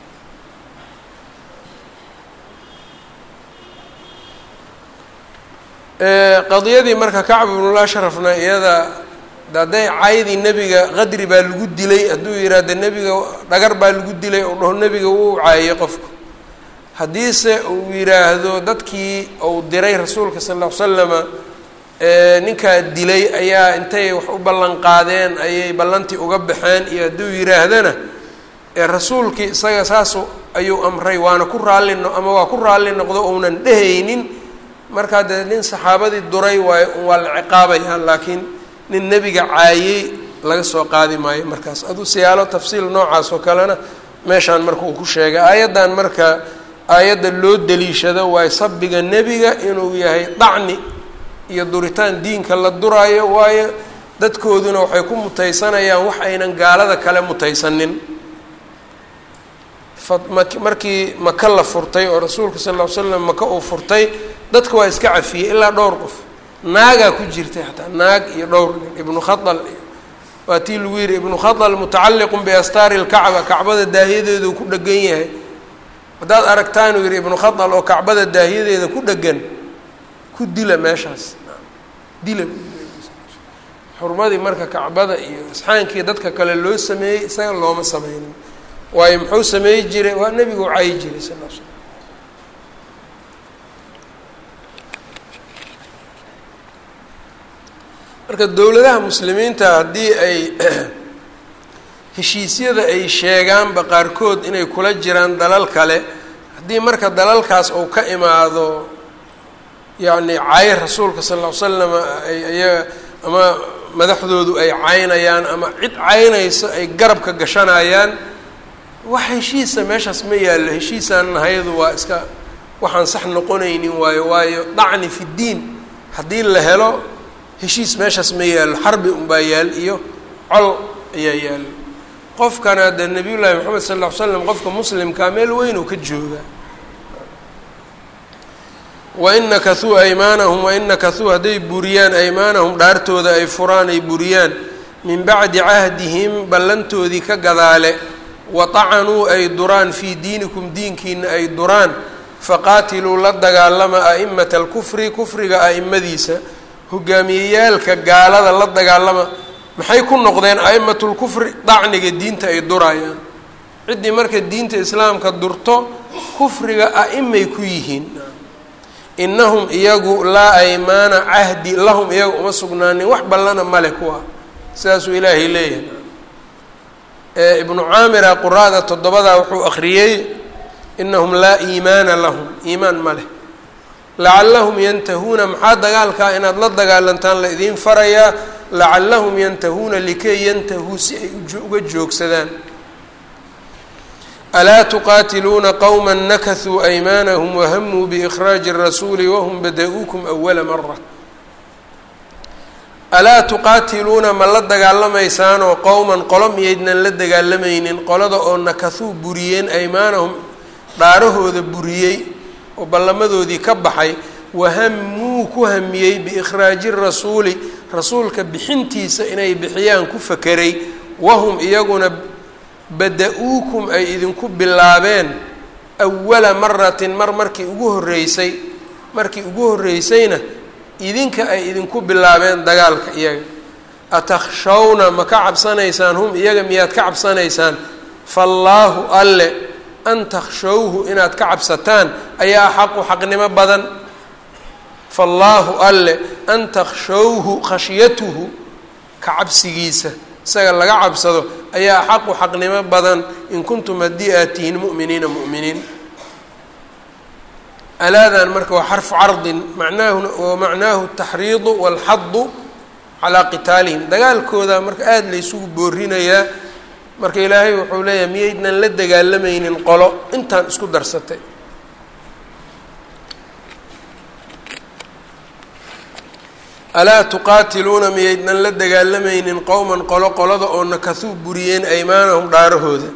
qadiyadii marka kacb ibnul ashrafna iyada hadday caydii nebiga qadri baa lagu dilay hadduu yidhaahdo nebiga dhagar baa lagu dilay ou dhaho nebiga wuu caayay qofku haddiise uu yidhaahdo dadkii uu diray rasuulka sal ll ly slama ninkaa dilay ayaa intay wax u ballan qaadeen ayay ballantii uga baxeen iyo hadduu yidhaahdana rasuulkii isaga saasu ayuu amray waana ku raalli no ama waa ku raalli noqdo uunan dhehaynin markaa dee nin saxaabadii duray waayo waa la ciqaabayaa laakiin nin nebiga caayey laga soo qaadi maayo markaas aduu siyaalo tafsiil noocaas oo kalena meeshaan marka uu ku sheegay aayaddan marka aayadda loo deliishado waayo sabbiga nebiga inuu yahay dacni iyo duritaan diinka la duraayo waayo dadkooduna waxay ku mutaysanayaan wax aynan gaalada kale mutaysanin markii maka la furtay oo rasuulka sal ll ly slam maka uu furtay dadka waa iska cafiyey ilaa dhowr qof naagaa ku jirtay xataa naag iyo dhowr nin ibnu khadal waa tii lagu yidhi ibnu khadal mutacalliqun biastaari lkacba kacbada daahiyadeedu ku dhegan yahay haddaad aragtaan uu yidhi ibnu khadal oo kacbada daahiyadeeda ku dhegan ku dila meeshaas dila xurmadii marka kacbada iyo isxaankii dadka kale loo sameeyey isaga looma sameynin waayo muxuu sameey jiray waa nebigu cayi jiray sal l slam marka dowladaha muslimiinta haddii ay heshiisyada ay sheegaanba qaarkood inay kula jiraan dalal kale haddii marka dalalkaas uu ka imaado yacni cay rasuulka sal ll ly slam ay iyaga ama madaxdoodu ay caynayaan ama cid caynayso ay garabka gashanayaan wax heshiisa meeshaas ma yaallo heshiisaan nahayadu waa iska waxaan sax noqonaynin waayo waayo dacni fi ddiin haddii la helo heshiis meeshaas ma yaallo xarbi unbaa yaal iyo col ayaa yaallo qofkana dee nabiyullaahi maxamed sal ll ly slam qofka muslimkaa meel weyn uu ka jooga wain nakasuu aymaanahum wain nakasuu hadday buriyaan aymaanahum dhaartooda ay furaan ay buriyaan min bacdi cahdihim ballantoodii ka gadaale watacanuu ay duraan fii diinikum diinkiina ay duraan faqaatiluu la dagaalama a'imata alkufri kufriga a'imadiisa hogaamiyeyaalka gaalada la dagaalama maxay ku noqdeen a'imatu lkufri dacniga diinta ay durayaan ciddii marka diinta islaamka durto kufriga a'imay ku yihiin innahum iyagu laa aymaana cahdi lahum iyaga uma sugnaanin wax ballana male kuwa sidaasuu ilaahay leeyahay ibnu caamira quraada toddobadaa wuxuu akhriyey inahum laa iimaana lahum iimaan ma leh lacallahum yantahuuna maxaa dagaalkaa inaad la dagaalantaan la idiin farayaa lacallahum yantahuuna likay yantahuu si ay uga joogsadaan alaa tuqaatiluuna qowma nakasuu aymaanahum wahamuu biikhraaji rasuuli wahum bada-uukum awala mara alaa tuqaatiluuna ma la dagaalamaysaanoo qowman qolo miyaydnan la dagaalamaynin qolada oo nakasuu buriyeen aymaanahum dhaarahooda buriyey oo ballamadoodii ka baxay wahamuu ku hamiyey biikhraaji rasuuli rasuulka bixintiisa inay bixiyaan ku fakeray wahum iyaguna bada-uukum ay idinku bilaabeen awala maratin mar markii ugu horreysay markii ugu horreysayna idinka ay idinku bilaabeen dagaalka iyaga atakhshawna ma ka cabsanaysaan hum iyaga miyaad ka cabsanaysaan faallaahu alle an takhshawhu inaad ka cabsataan ayaa xaqu xaqnimo badan faallaahu alle an takhshawhu khashyatuhu ka cabsigiisa isaga laga cabsado ayaa xaqu xaqnimo badan in kuntum haddii aad tihiin mu'miniina mu'miniin alaadan marka waa xarfu cardin macnaahuna wa macnaahu taxriidu walxadu calaa qitaalihim dagaalkooda marka aada laysugu boorinayaa marka ilaahay wuxuu leeyahay miyaydnan la dagaalamaynin qolo intaan isku darsatay alaa tuqaatiluuna miyaydnan la dagaalamaynin qowman qolo qolada oo nakasuu buriyeen aymaanahum dhaarahooda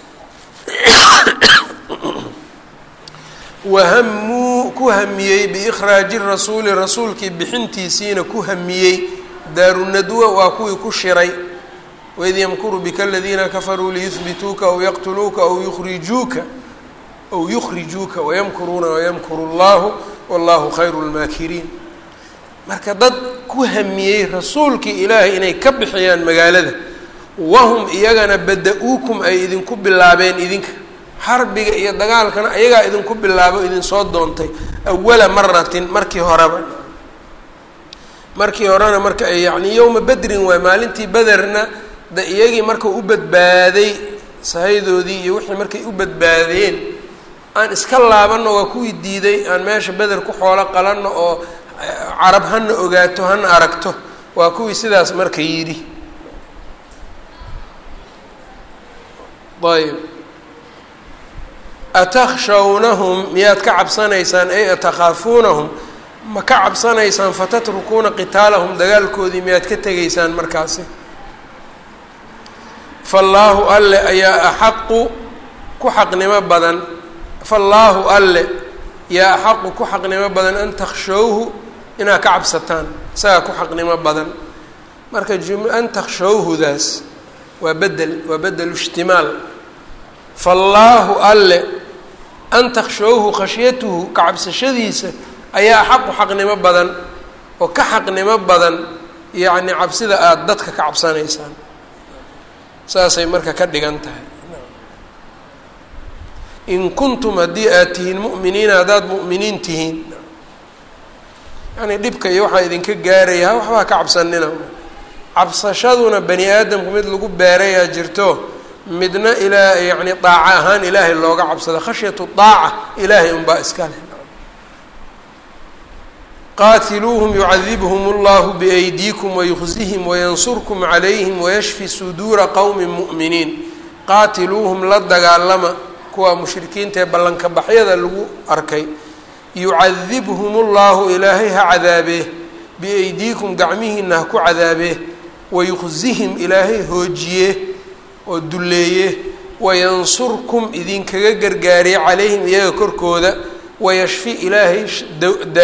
wahamuu ku hamiyey biikhraaji rasuuli rasuulkii bixintiisiina ku hamiyey daarunadwa waa kuwii ku shiray waid yamkuru bika aladiina kafaruu liyuhbituuka aw yaqtuluuka aw yukhrijuuka aw yukhrijuuka wayamkuruuna wayamkuru llahu wallahu khayru lmaakiriin marka dad ku hamiyey rasuulkii ilaahay inay ka bixiyaan magaalada wahum iyagana bada-uukum ay idinku bilaabeen idinka xarbiga iyo dagaalkana ayagaa idinku bilaabo idinsoo doontay awala maratin markii horeba markii horena marka ay yacni yowma bedrin waay maalintii bederna de iyagii markau u badbaaday sahaydoodii iyo wixii markay u badbaadeen aan iska laabanno waa kuwii diiday aan meesha beder ku xoolo qalanno oo carab hana ogaato hana aragto waa kuwii sidaas marka yidhi ayb atakhshawnahum miyaad ka cabsanaysaan ay atakhaafuunahum ma ka cabsanaysaan fatatrukuuna qitaalahum dagaalkoodii miyaad ka tegaysaan markaasi faallaahu alle ayaa axaqu ku xaqnimo badan faallaahu alle yaa axaqu ku xaqnimo badan an takhshawhu inaad ka cabsataan isagaa ku xaqnimo badan marka jum an takhshawhudaas waa bedel waa bedelu ishtimaal faallaahu alle an takhshawhu khashyatuhu ka cabsashadiisa ayaa xaqu xaqnimo badan oo ka xaqnimo badan yacni cabsida aada dadka ka cabsanaysaan saasay marka ka dhigan tahay in kuntum haddii aad tihiin mu'miniina haddaad mu'miniin tihiin yani dhibka iyo waxaa idinka gaaraya waxbaa ka cabsanina cabsashaduna bani aadamku mid lagu beerayaa jirto midna ilaa yacni daaco ahaan ilaahay looga cabsado khashyatu daaca ilaahay unbaa iska leh qaatiluuhum yucadibhum اllahu biaydiikum wayukhzihim wayansurkum calayhim wayashfi suduura qowmi mu'miniin qaatiluuhum la dagaalama kuwa mushrikiinta ee ballanka baxyada lagu arkay yucadibhum ullahu ilaahay ha cadaabee biaydiikum gacmihiina ha ku cadaabee wayukhzihim ilaahay hoojiye oo dulleeye wayansurkum idinkaga gargaariye calayhim iyaga korkooda wayashfi ilaahay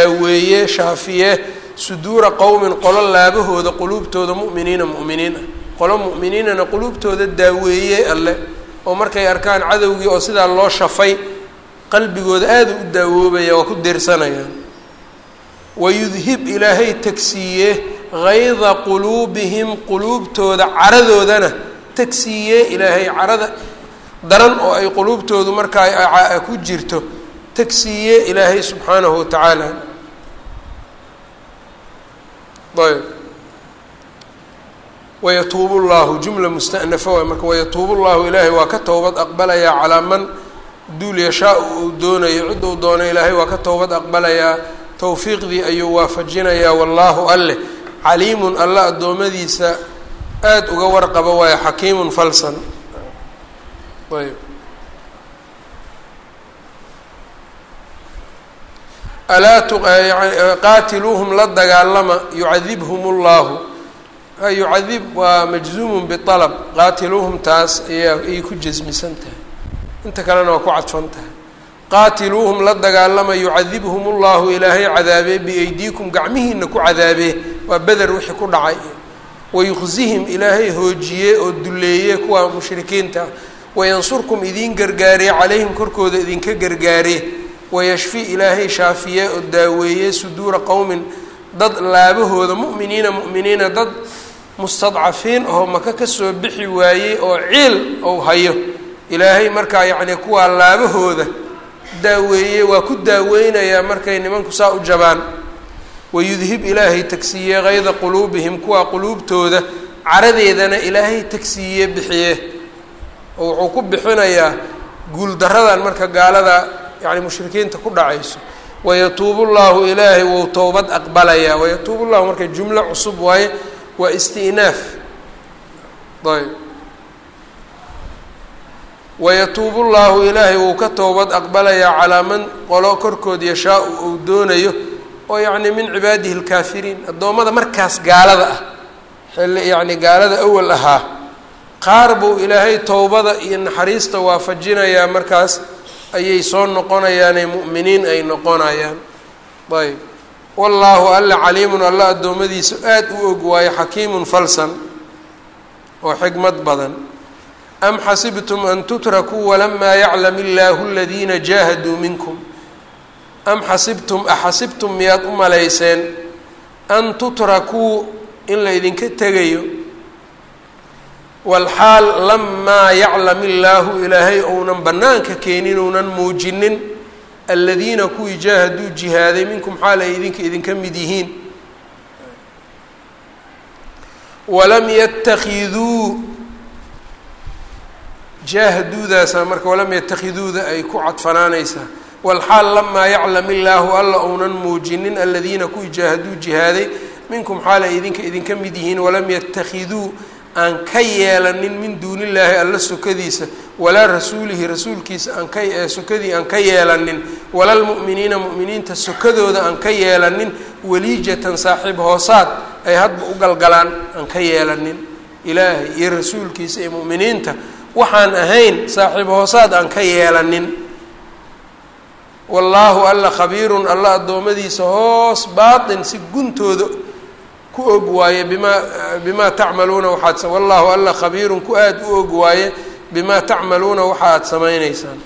daaweeye shaafiye suduura qowmin qolo laabahooda quluubtooda mu'miniina mu'miniin ah qolo mu'miniinana quluubtooda daaweeyey alle oo markay arkaan cadowgii oo sidaa loo shafay qalbigooda aada u daawoobaya waa ku deersanayaan wayudhib ilaahay tagsiiye hayda quluubihim quluubtooda caradoodana tagsiiye ilaahay carada daran oo ay quluubtoodu markaa ku jirto tagsiiye ilaahay subxaanahu wa tacaala ayb wayatuubu llahu jumla musta'nafa waay marka wayatuubu llahu ilaahay waa ka towbad aqbalayaa calaa man duul yashaa uu doonayo cid uu doono ilaahay waa ka towbad aqbalayaa towfiiqdii ayuu waafajinayaa wallaahu alleh caliimun alla addoommadiisa aada uga warqaba waayo xakiimun falsan ayb alaa qaatiluuhum la dagaalama yucadibhum llahu yucadib waa majzuumun bialab qaatiluuhum taas ayaa ayay ku jasmisan tahay inta kalena waa ku cadfan tahay qaatiluuhum la dagaalama yucadibhum ullahu ilaahay cadaabee biaydiikum gacmihiina ku cadaabee waa beder wixii ku dhacay wayuqsihim ilaahay hoojiye oo duleeye kuwa mushrikiinta ah wayansurkum idiin gargaaree calayhim korkooda idinka gargaaree wayashfi ilaahay shaafiye oo daaweeye suduura qowmin dad laabahooda mu'miniina mu'miniina dad mustadcafiin oo maka kasoo bixi waayey oo ciil ou hayo ilaahay markaa yacni kuwaa laabahooda daaweeye waa ku daaweynayaa markay nimanku saa u jabaan wayudhib ilaahay tagsiiye kayda quluubihim kuwaa quluubtooda caradeedana ilaahay tagsiiye bixiye oo wuxuu ku bixinayaa guuldaradan marka gaalada yani mushrikiinta ku dhacayso wayatuubu llahu ilaahay wou towbad aqbalayaa wayatuubu llahu marka jumlo cusub waaye waa istinaaf ayb wayatuubu llahu ilaahay wou ka towbad aqbalayaa calaa man qolo korkood yashaa-u uu doonayo oo yacni min cibaadihi lkaafiriin addoommada markaas gaalada ah xilli yacni gaalada awal ahaa qaar buu ilaahay towbada iyo naxariista waafajinayaa markaas ayay soo noqonayaanee mu'miniin ay noqonayaan ayb wallaahu alla caliimun alla addoommadiisa aada u og waayo xakiimun falsan oo xikmad badan am xasibtum an tutrakuu walamaa yaclam illaahu aladiina jaahaduu minkum am xasibtum axasibtum miyaad u malayseen an tutrakuu in la ydinka tegayo walxaal lamaa yaclam illaahu ilaahay ounan bannaanka keenin ounan muujinin aladiina kuwii jaahaduu jihaaday minkum xaal ay idinka idinka mid yihiin walam yatakiduu jaahaduudaasa marka walam yatakhiduuda ay ku cadfanaanaysaa walxaal lamaa yaclam illaahu alla ounan muujinin aladiina kuwii jaahaduu jihaaday minkum xaal ay idinka idinka mid yihiin walam yatakiduu aan ka yeelanin min duunillaahi alla sokadiisa walaa rasuulihi rasuulkiisa aan ka sokadii aan ka yeelanin wala lmu'miniina mu'miniinta sokadooda aan ka yeelanin waliijatan saaxiib hoosaad ay hadba u galgalaan aan ka yeelanin ilaahay iyo rasuulkiisa iyo mu'miniinta waxaan ahayn saaxiib hoosaad aan ka yeelanin wallaahu alla khabiirun alla addoommadiisa hoos baatin si guntooda ku og waaye bimaa bimaa tacmaluuna waxaad wallaahu alla khabiirun ku aada u og waaye bimaa tacmaluuna waxa aad samayneysaan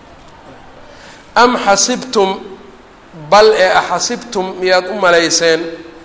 am xasibtum bal ee axasibtum miyaad u malayseen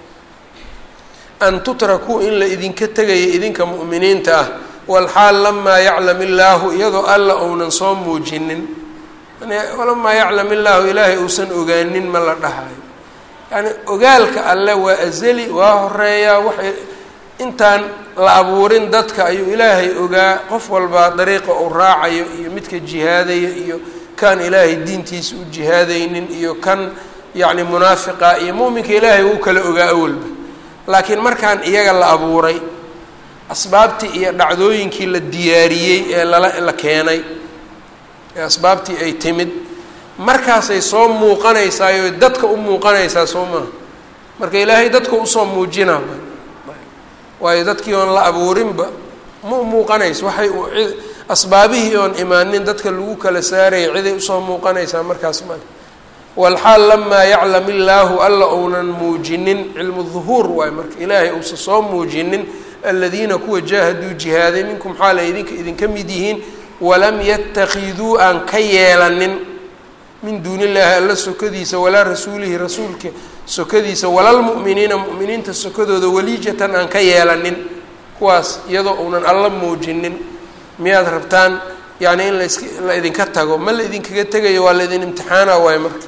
an tutrakuu in la idinka tegaya idinka mu'miniinta ah walxaal lamaa yaclam illaahu iyadoo alla ounan soo muujinin lamaa yaclam illaahu ilaahay uusan ogaanin ma la dhahayo yani ogaalka alle waa azali waa horeeyaa waxay intaan la abuurin dadka ayuu ilaahay ogaa qof walbaa dariiqa uu raacayo iyo midka jihaadaya iyo kan ilaahay diintiisa u jihaadaynin iyo kan yacni munaafiqa iyo muuminka ilaahay wuu kala ogaa awalba laakiin markaan iyaga la abuuray asbaabtii iyo dhacdooyinkii la diyaariyey ee lala la keenay ee asbaabtii ay timid markaasay soo muuqanaysaayo dadka u muuqanaysaa soo maaha marka ilaahay dadka usoo muujinaa waayo dadkii oon la abuurinba ma muuqanayso waxay asbaabihii oon imaanin dadka lagu kala saaraya ciday usoo muuqanaysaa markaas male walxaal lamaa yaclam illaahu alla ounan muujinin cilmu duhuur waayo marka ilaahay uusa soo muujinin aladiina kuwa jaahaduu jihaaday minkum xaal ay idinka idinka mid yihiin walam yatakiduu aan ka yeelanin min duuni illaahi alla sokadiisa walaa rasuulihi rasuulka sokadiisa walalmu'miniina mu'miniinta sokadooda waliijatan aan ka yeelanin kuwaas iyadoo uunan alla muujinin miyaad rabtaan yacni in las la idinka tago ma la idinkaga tegayo waa la idin imtixaana waayo marka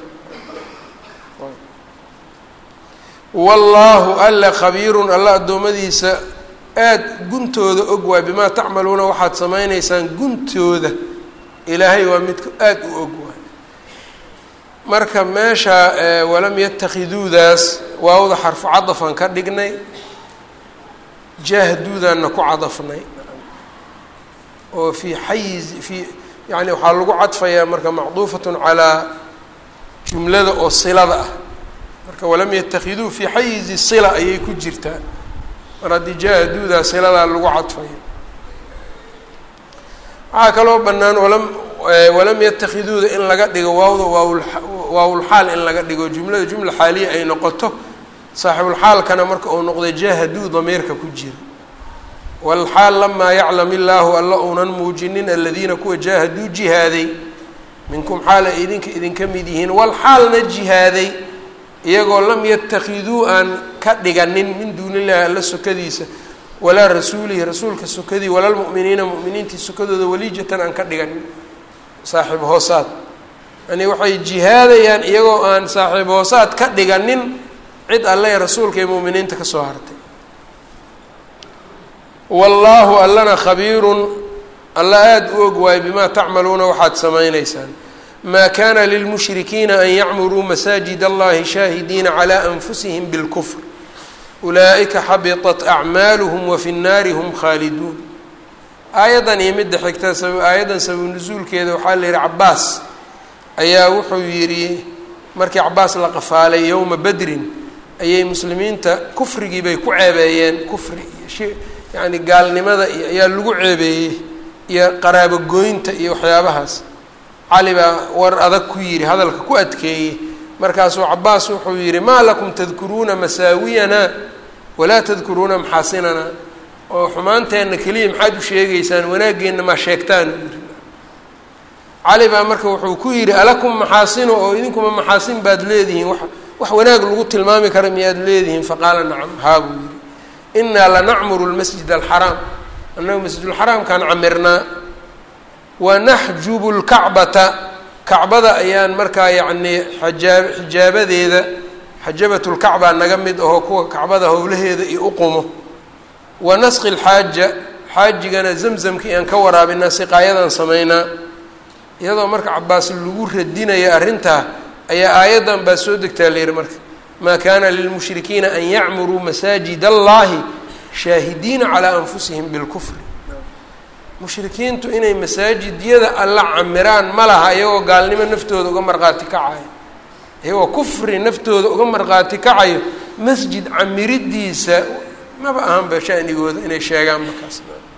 wallaahu alla khabiirun alla addoommadiisa aada guntooda og waay bimaa tacmaluuna waxaad samaynaysaan guntooda ilaahay waa midka aada u og waay marka meesha walam yatakhiduudaas waawda xarfu cadafan ka dhignay jahduudaanna ku cadafnay oo fii xayiz fii yani waxaa lagu cadfayaa marka macduufatun calaa jumlada oo silada ah marka walam yatakiduu fii xayizi sila ayay ku jirtaa mar haddii jahduudaa siladaa lagu cadfaya waxaa kaloo bannaan walam walam yatakhiduuda in laga dhigo waawda waawul waawulxaal in laga dhigo jumlada jumla xaaliya ay noqoto saaxibulxaalkana marka uu noqday jahaduu damiirka ku jira walxaal lamaa yaclam illaahu alla uunan muujinin aladiina kuwa jaahaduu jihaaday minkum xaal ay idinka idinka mid yihiin walxaalna jihaaday iyagoo lam yatakiduu aan ka dhiganin min duuni illahi alla sokadiisa walaa rasuulihi rasuulka sokadii walalmu'miniina mu'miniintii sokadooda waliijatan aan ka dhiganin saaxiib hoosaad yani waxay jihaadayaan iyagoo aan saaxiib hoosaad ka dhiganin cid alle ee rasuulka iyo mu'miniinta ka soo hartay wallaahu allana khabiirun alla aada u og waayo bimaa tacmaluuna waxaad samaynaysaan maa kana lilmushrikiina an yacmuruu masaajid allahi shaahidiina calaa anfusihim bilkufr ulaa'ika xabiطat acmaaluhum wafi nnaari hum khaaliduun aayaddan iyo midda xigta aayaddan sabab nusuulkeeda waxaa la yihi cabaas ayaa wuxuu yidhi markii cabaas la qafaalay yowma bedrin ayay muslimiinta kufrigii bay ku ceebeeyeen kufri iyo yacni gaalnimada iyo ayaa lagu ceebeeyey iyo qaraabogoynta iyo waxyaabahaas cali baa war adag ku yidhi hadalka ku adkeeyey markaasuu cabaas wuxuu yidhi maa lakum tadkuruuna masaawiyanaa walaa tadkuruuna maxaasinana oo xumaanteenna keliya maxaad u sheegaysaan wanaaggeenna maa sheegtaan yidhi cali baa marka wuxuu ku yidhi alakum maxaasino oo idinkuma maxaasin baad leedihiin wa wax wanaag lagu tilmaami kara miyaad leedihiin faqaala nacam haa buu yidhi inaa lanacmuru lmasjid alxaraam annagu masjidulxaraamkaan camirnaa wanaxjubu lkacbata kacbada ayaan markaa yacnii xajaa xijaabadeeda xajabatulkacbaa naga mid ahoo kuwa kacbada howlaheeda iyo uqumo wa nasqi lxaaja xaajigana zamzamka iyaan ka waraabinaa siqaayadaan samaynaa iyadoo marka cabaas lagu radinaya arrintaa ayaa aayaddan baa soo degtaa la yihi marka maa kana lilmushrikiina an yacmuruu masaajid allahi shaahidiina calaa anfusihim bilkufri mushrikiintu inay masaajidyada alla camiraan ma laha iyagoo gaalnimo naftooda uga markhaati kacayo iyagoo kufri naftooda uga markhaati kacayo masjid camiridiisa maba ahanba shanigooda inay sheegaan markaas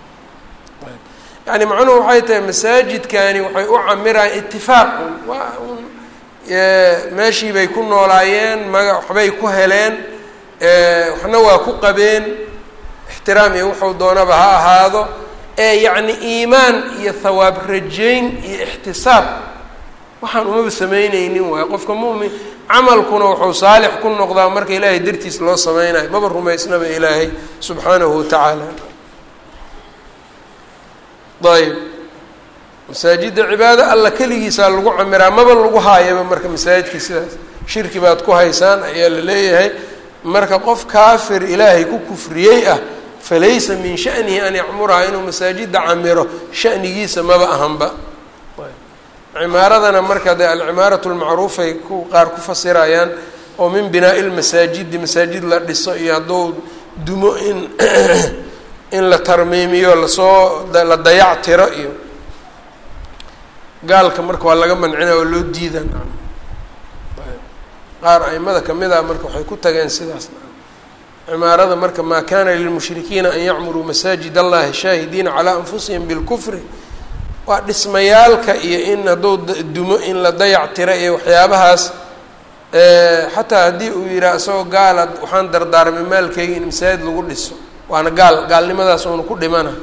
yani macnuhu waxay tahay masaajidkani waxay u camiraan itifaaqun waa un meeshii bay ku noolaayeen maga waxbay ku heleen waxna waa ku qabeen ixtiraam iyo wuxuu doonaba ha ahaado ee yacni iimaan iyo thawaab rajayn iyo ixtisaab waxaan umaba samaynaynin waayo qofka mu'min camalkuna wuxuu saalix ku noqdaa marka ilaahay dartiis loo sameynayo maba rumaysnaba ilaahay subxaanahu watacaala ayb masaajidda cibaado alla keligiisaa lagu camiraa maba lagu haayaba marka masaajidkii sidaas shirki baad ku haysaan ayaa la leeyahay marka qof kaafir ilaahay ku kufriyey ah falaysa min shanihi an yacmuraha inuu masaajidda camiro shanigiisa maba ahanba cimaaradana marka dee alcimaaratu lmacruufay ku qaar ku fasirayaan oo min binaa'i lmasaajidi masaajid la dhiso iyo hadduu dumo in in la tarmiimiyo lasoo la dayac tiro iyo gaalka marka waa laga mancina oo loo diidan qaar aimada kamid ah marka waxay ku tageen sidaas cimaarada marka maa kana lilmushrikiina an yacmuruu masaajid allahi shaahidiina calaa anfusihim bilkufri waa dhismayaalka iyo in hadduu dumo in la dayac tiro iyo waxyaabahaas xataa haddii uu yidhaah isagoo gaala waxaan dardaarmay maalkeyga in masaajid lagu dhiso waana gaal gaalnimadaas uuna ku dhimana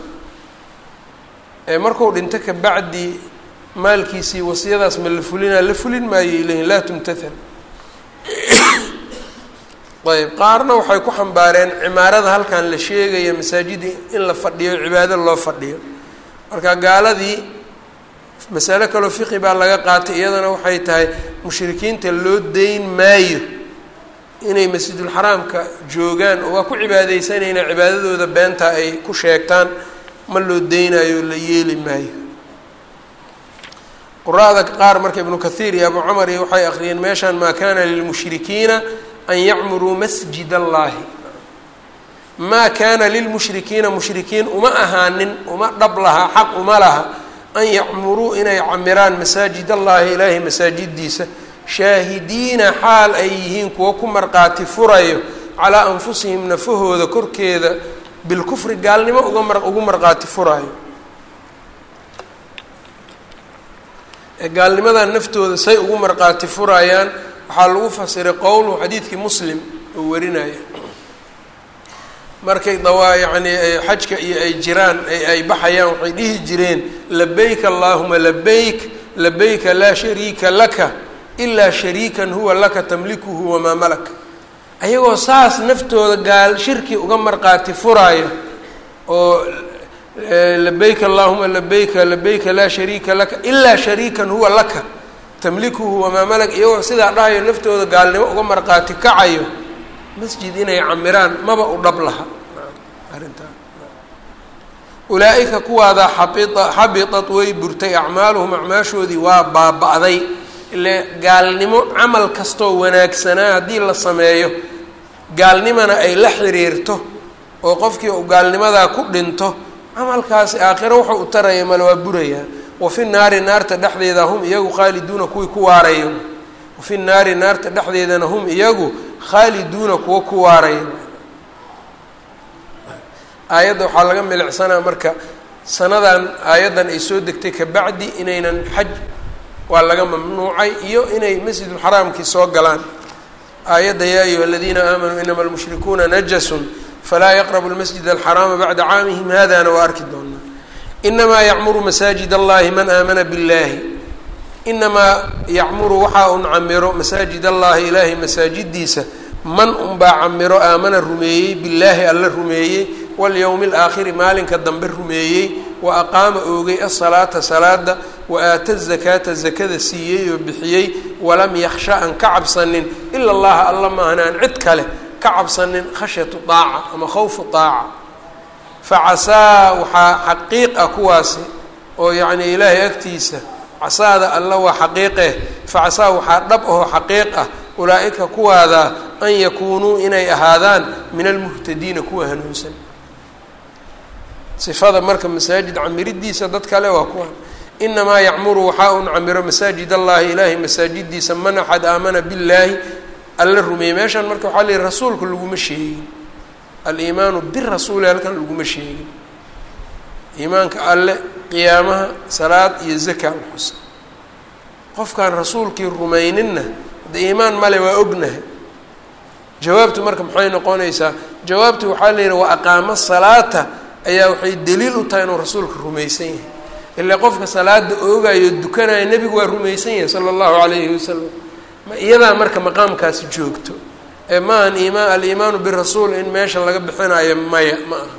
marku dhinto kabacdi maalkiisii wasiyadaas ma la fulinaa la fulin maayo ilayhin laa tumtathal ayb qaarna waxay ku xambaareen cimaarada halkan la sheegaya masaajida in la fadhiyo cibaado loo fadhiyo marka gaaladii masalo kaloo fiqi baa laga qaatay iyadana waxay tahay mushrikiinta loo deyn maayo inay masjidulxaraamka joogaan oo waa ku cibaadeysanayna cibaadadooda beenta ay ku sheegtaan ma loo deynayo la yeeli maayo qura-da qaar marka ibnu kathiir iyo abu cumar iyo waxay akhriyeen meeshan maa kana lilmushrikiina an yacmuruu masjid allahi maa kaana lilmushrikiina mushrikiin uma ahaanin uma dhab laha xaq uma laha an yacmuruu inay camiraan masaajid allahi ilaahay masaajidiisa shaahidiina xaal ay yihiin kuwo ku marqaati furayo calaa anfusihim nafahooda korkeeda bilkufri gaalnimo uga mar ugu marqaati furaayo gaalnimadan naftooda say ugu marqaati furayaan waxaa lagu fasiray qowluhu xadiidkii muslim oo warinaya markay dawaa yacni xajka iyo ay jiraan ay baxayaan waxay dhihi jireen labayk allaahuma labayk labayka laa shariika laka ilaa shariikan huwa laka tamlikuhu wamaa malak ayagoo saas naftooda gaal shirki uga marqaati furaayo oo labayk allahuma labayka labayka laa shariika laka ilaa shariikan huwa laka tamlikuhu wamaa malak iyagoo sidaa dhahayo naftooda gaalnimo uga marqaati kacayo masjid inay camiraan maba u dhab laha arrintaa ulaa-ika kuwaadaa xabia xabitat way burtay acmaaluhum acmaashoodii waa baaba-day ile gaalnimo camal kastoo wanaagsanaa haddii la sameeyo gaalnimana ay la xiriirto oo qofkii uu gaalnimadaa ku dhinto camalkaasi aakhiro wuxuu u taraya male waa burayaa wafi naari naarta dhexdeeda hum iyagu khaaliduuna kuwii ku waarayo wafi naari naarta dhexdeedana hum iyagu khaaliduuna kuwa ku waarayo aayadda waxaa laga milicsanaa marka sanadan aayaddan ay soo degtay kabacdi inaynan xaj waa laga mamnuucay iyo inay masjidulxaraamkii soo galaan aayadda yaa ayuha aladiina aamanuu inama almushrikuuna najasun falaa yaqrabu lmasjid alxaraama bacda caamihim hadana waa arki doonaa inamaa yacmuru masaajid allahi man aamana biاllahi inamaa yacmuru waxaa un camiro masaajid allahi ilaahay masaajidiisa man unbaa camiro aamana rumeeyey billaahi alla rumeeyey walyowmi alaakhiri maalinka dambe rumeeyey wa aqaama oogay asalaata salaada wa aata zakaata zakada siiyey oo bixiyey walam yaksha aan ka cabsanin ila allaha alla maahan aan cid kale ka cabsanin khashyatu daaca ama khawfu daaca facasaa waxaa xaqiiq ah kuwaasi oo yacni ilaahay agtiisa casaada alla waa xaqiiqeh facasaa waxaa dhab ahoo xaqiiq ah ulaa-ika kuwaada an yakuunuu inay ahaadaan min almuhtadiina kuwa hanuunsan sifada marka masaajid camiridiisa dad kale waa kuwa inamaa yacmuru waxaa un camiro masaajid allahi ilaahay masaajidiisa man axad aamana billaahi alla rumeeyey meeshan marka waxaa layihi rasuulka laguma sheegin aliimaanu birasuuli halkan laguma sheegin iimaanka alle qiyaamaha salaad iyo zaka la xusa qofkaan rasuulkii rumayninna hadde iimaan male waa ognahay jawaabtu marka maxay noqonaysaa jawaabtu waxaa la yidhi waa aqaamo salaata ayaa waxay daliil u tahay inuu rasuulka rumaysan yahay ilaa qofka salaada oogayo dukanaya nebigu waa rumaysan yahay sala allahu calayhi wasalam ma iyadaa marka maqaamkaasi joogto ee maahan iimaan aliimaanu birasuul in meesha laga bixinayo maya ma aha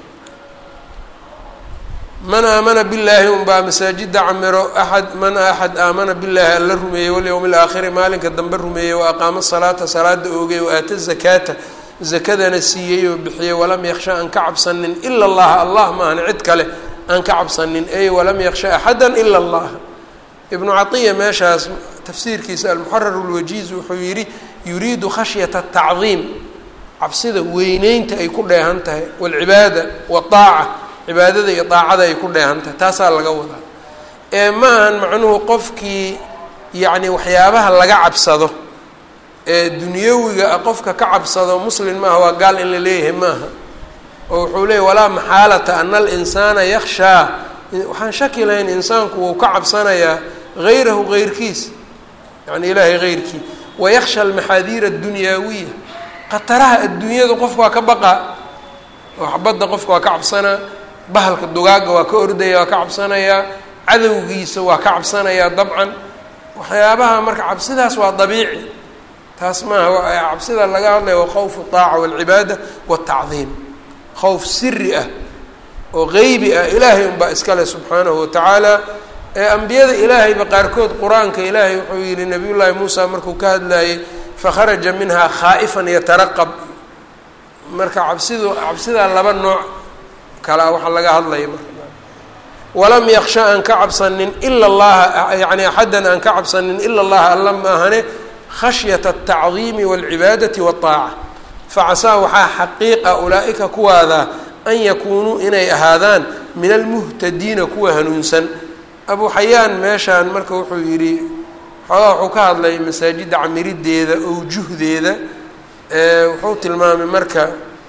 man aamana billaahi unbaa masaajida camiro axad man axad aamana billaahi alla rumeeyey walyowmi alaakhiri maalinka dambe rumeeyey wa aqaamo salaata salaada oogay wa aata zakaata zakadana siiyey oo bixiyey walam yaksha aan ka cabsanin ila allaha allah maahan cid kale aan ka cabsanin ey walam yaksha axada ila allah ibnu caiya meeshaas tafsiirkiisa almuxarar lwajiiz wuxuu yidhi yuriidu khashyata tacdiim cabsida weyneynta ay ku dheehan tahay walcibaada waaaca cibaadada iyo daacada ay ku dheehan tahay taasaa laga wadaa ee maahan macnuhu qofkii yacni waxyaabaha laga cabsado ee dunyawiga qofka ka cabsado muslim maaha waa gaal in la leeyahay maaha oo wuxuu leeyay walaa maxaalata ana alinsaana yakshaa waxaan shaki lahayn insaanku wuu ka cabsanayaa hayrahu heyrkiis yani ilaahay heyrkii wayaksha almaxaadiira adduniyaawiya khataraha adduunyadu qofku waa ka baqaa oo xabadda qofka waa ka cabsanaa bahalka dugaagga waa ka ordaya waa ka cabsanayaa cadowgiisa waa ka cabsanayaa dabcan waxyaabaha marka cabsidaas waa dabiici taas maaha cabsida laga hadlaya waa khawfu الطaaca wاlcibaada wالtacdiim khawf siri ah oo qeybi ah ilaahay unbaa iskale subxaanahu watacaala ee ambiyada ilaahayba qaarkood qur-aanka ilaahay wuxuu yihi nabiy llaahi muusa markuu ka hadlayay fakharaja minha khaa'ifan yataraqab marka cabsidu cabsidaa laba nooc kalaa waxaa laga hadlaya marka walam yaksha aan ka cabsanin ila allaha yani axaddan aan ka cabsanin ila allaha alla maahane khashyata altacdiimi waalcibaadati waالطaaca facasaa waxaa xaqiiqa ulaa'ika kuwaada an yakuunuu inay ahaadaan min almuhtadiina kuwa hanuunsan abu xayaan meeshaan marka wuxuu yidhi xoogaa wuxuu ka hadlay masaajidda camirideeda owjuhdeeda wuxuu tilmaamay marka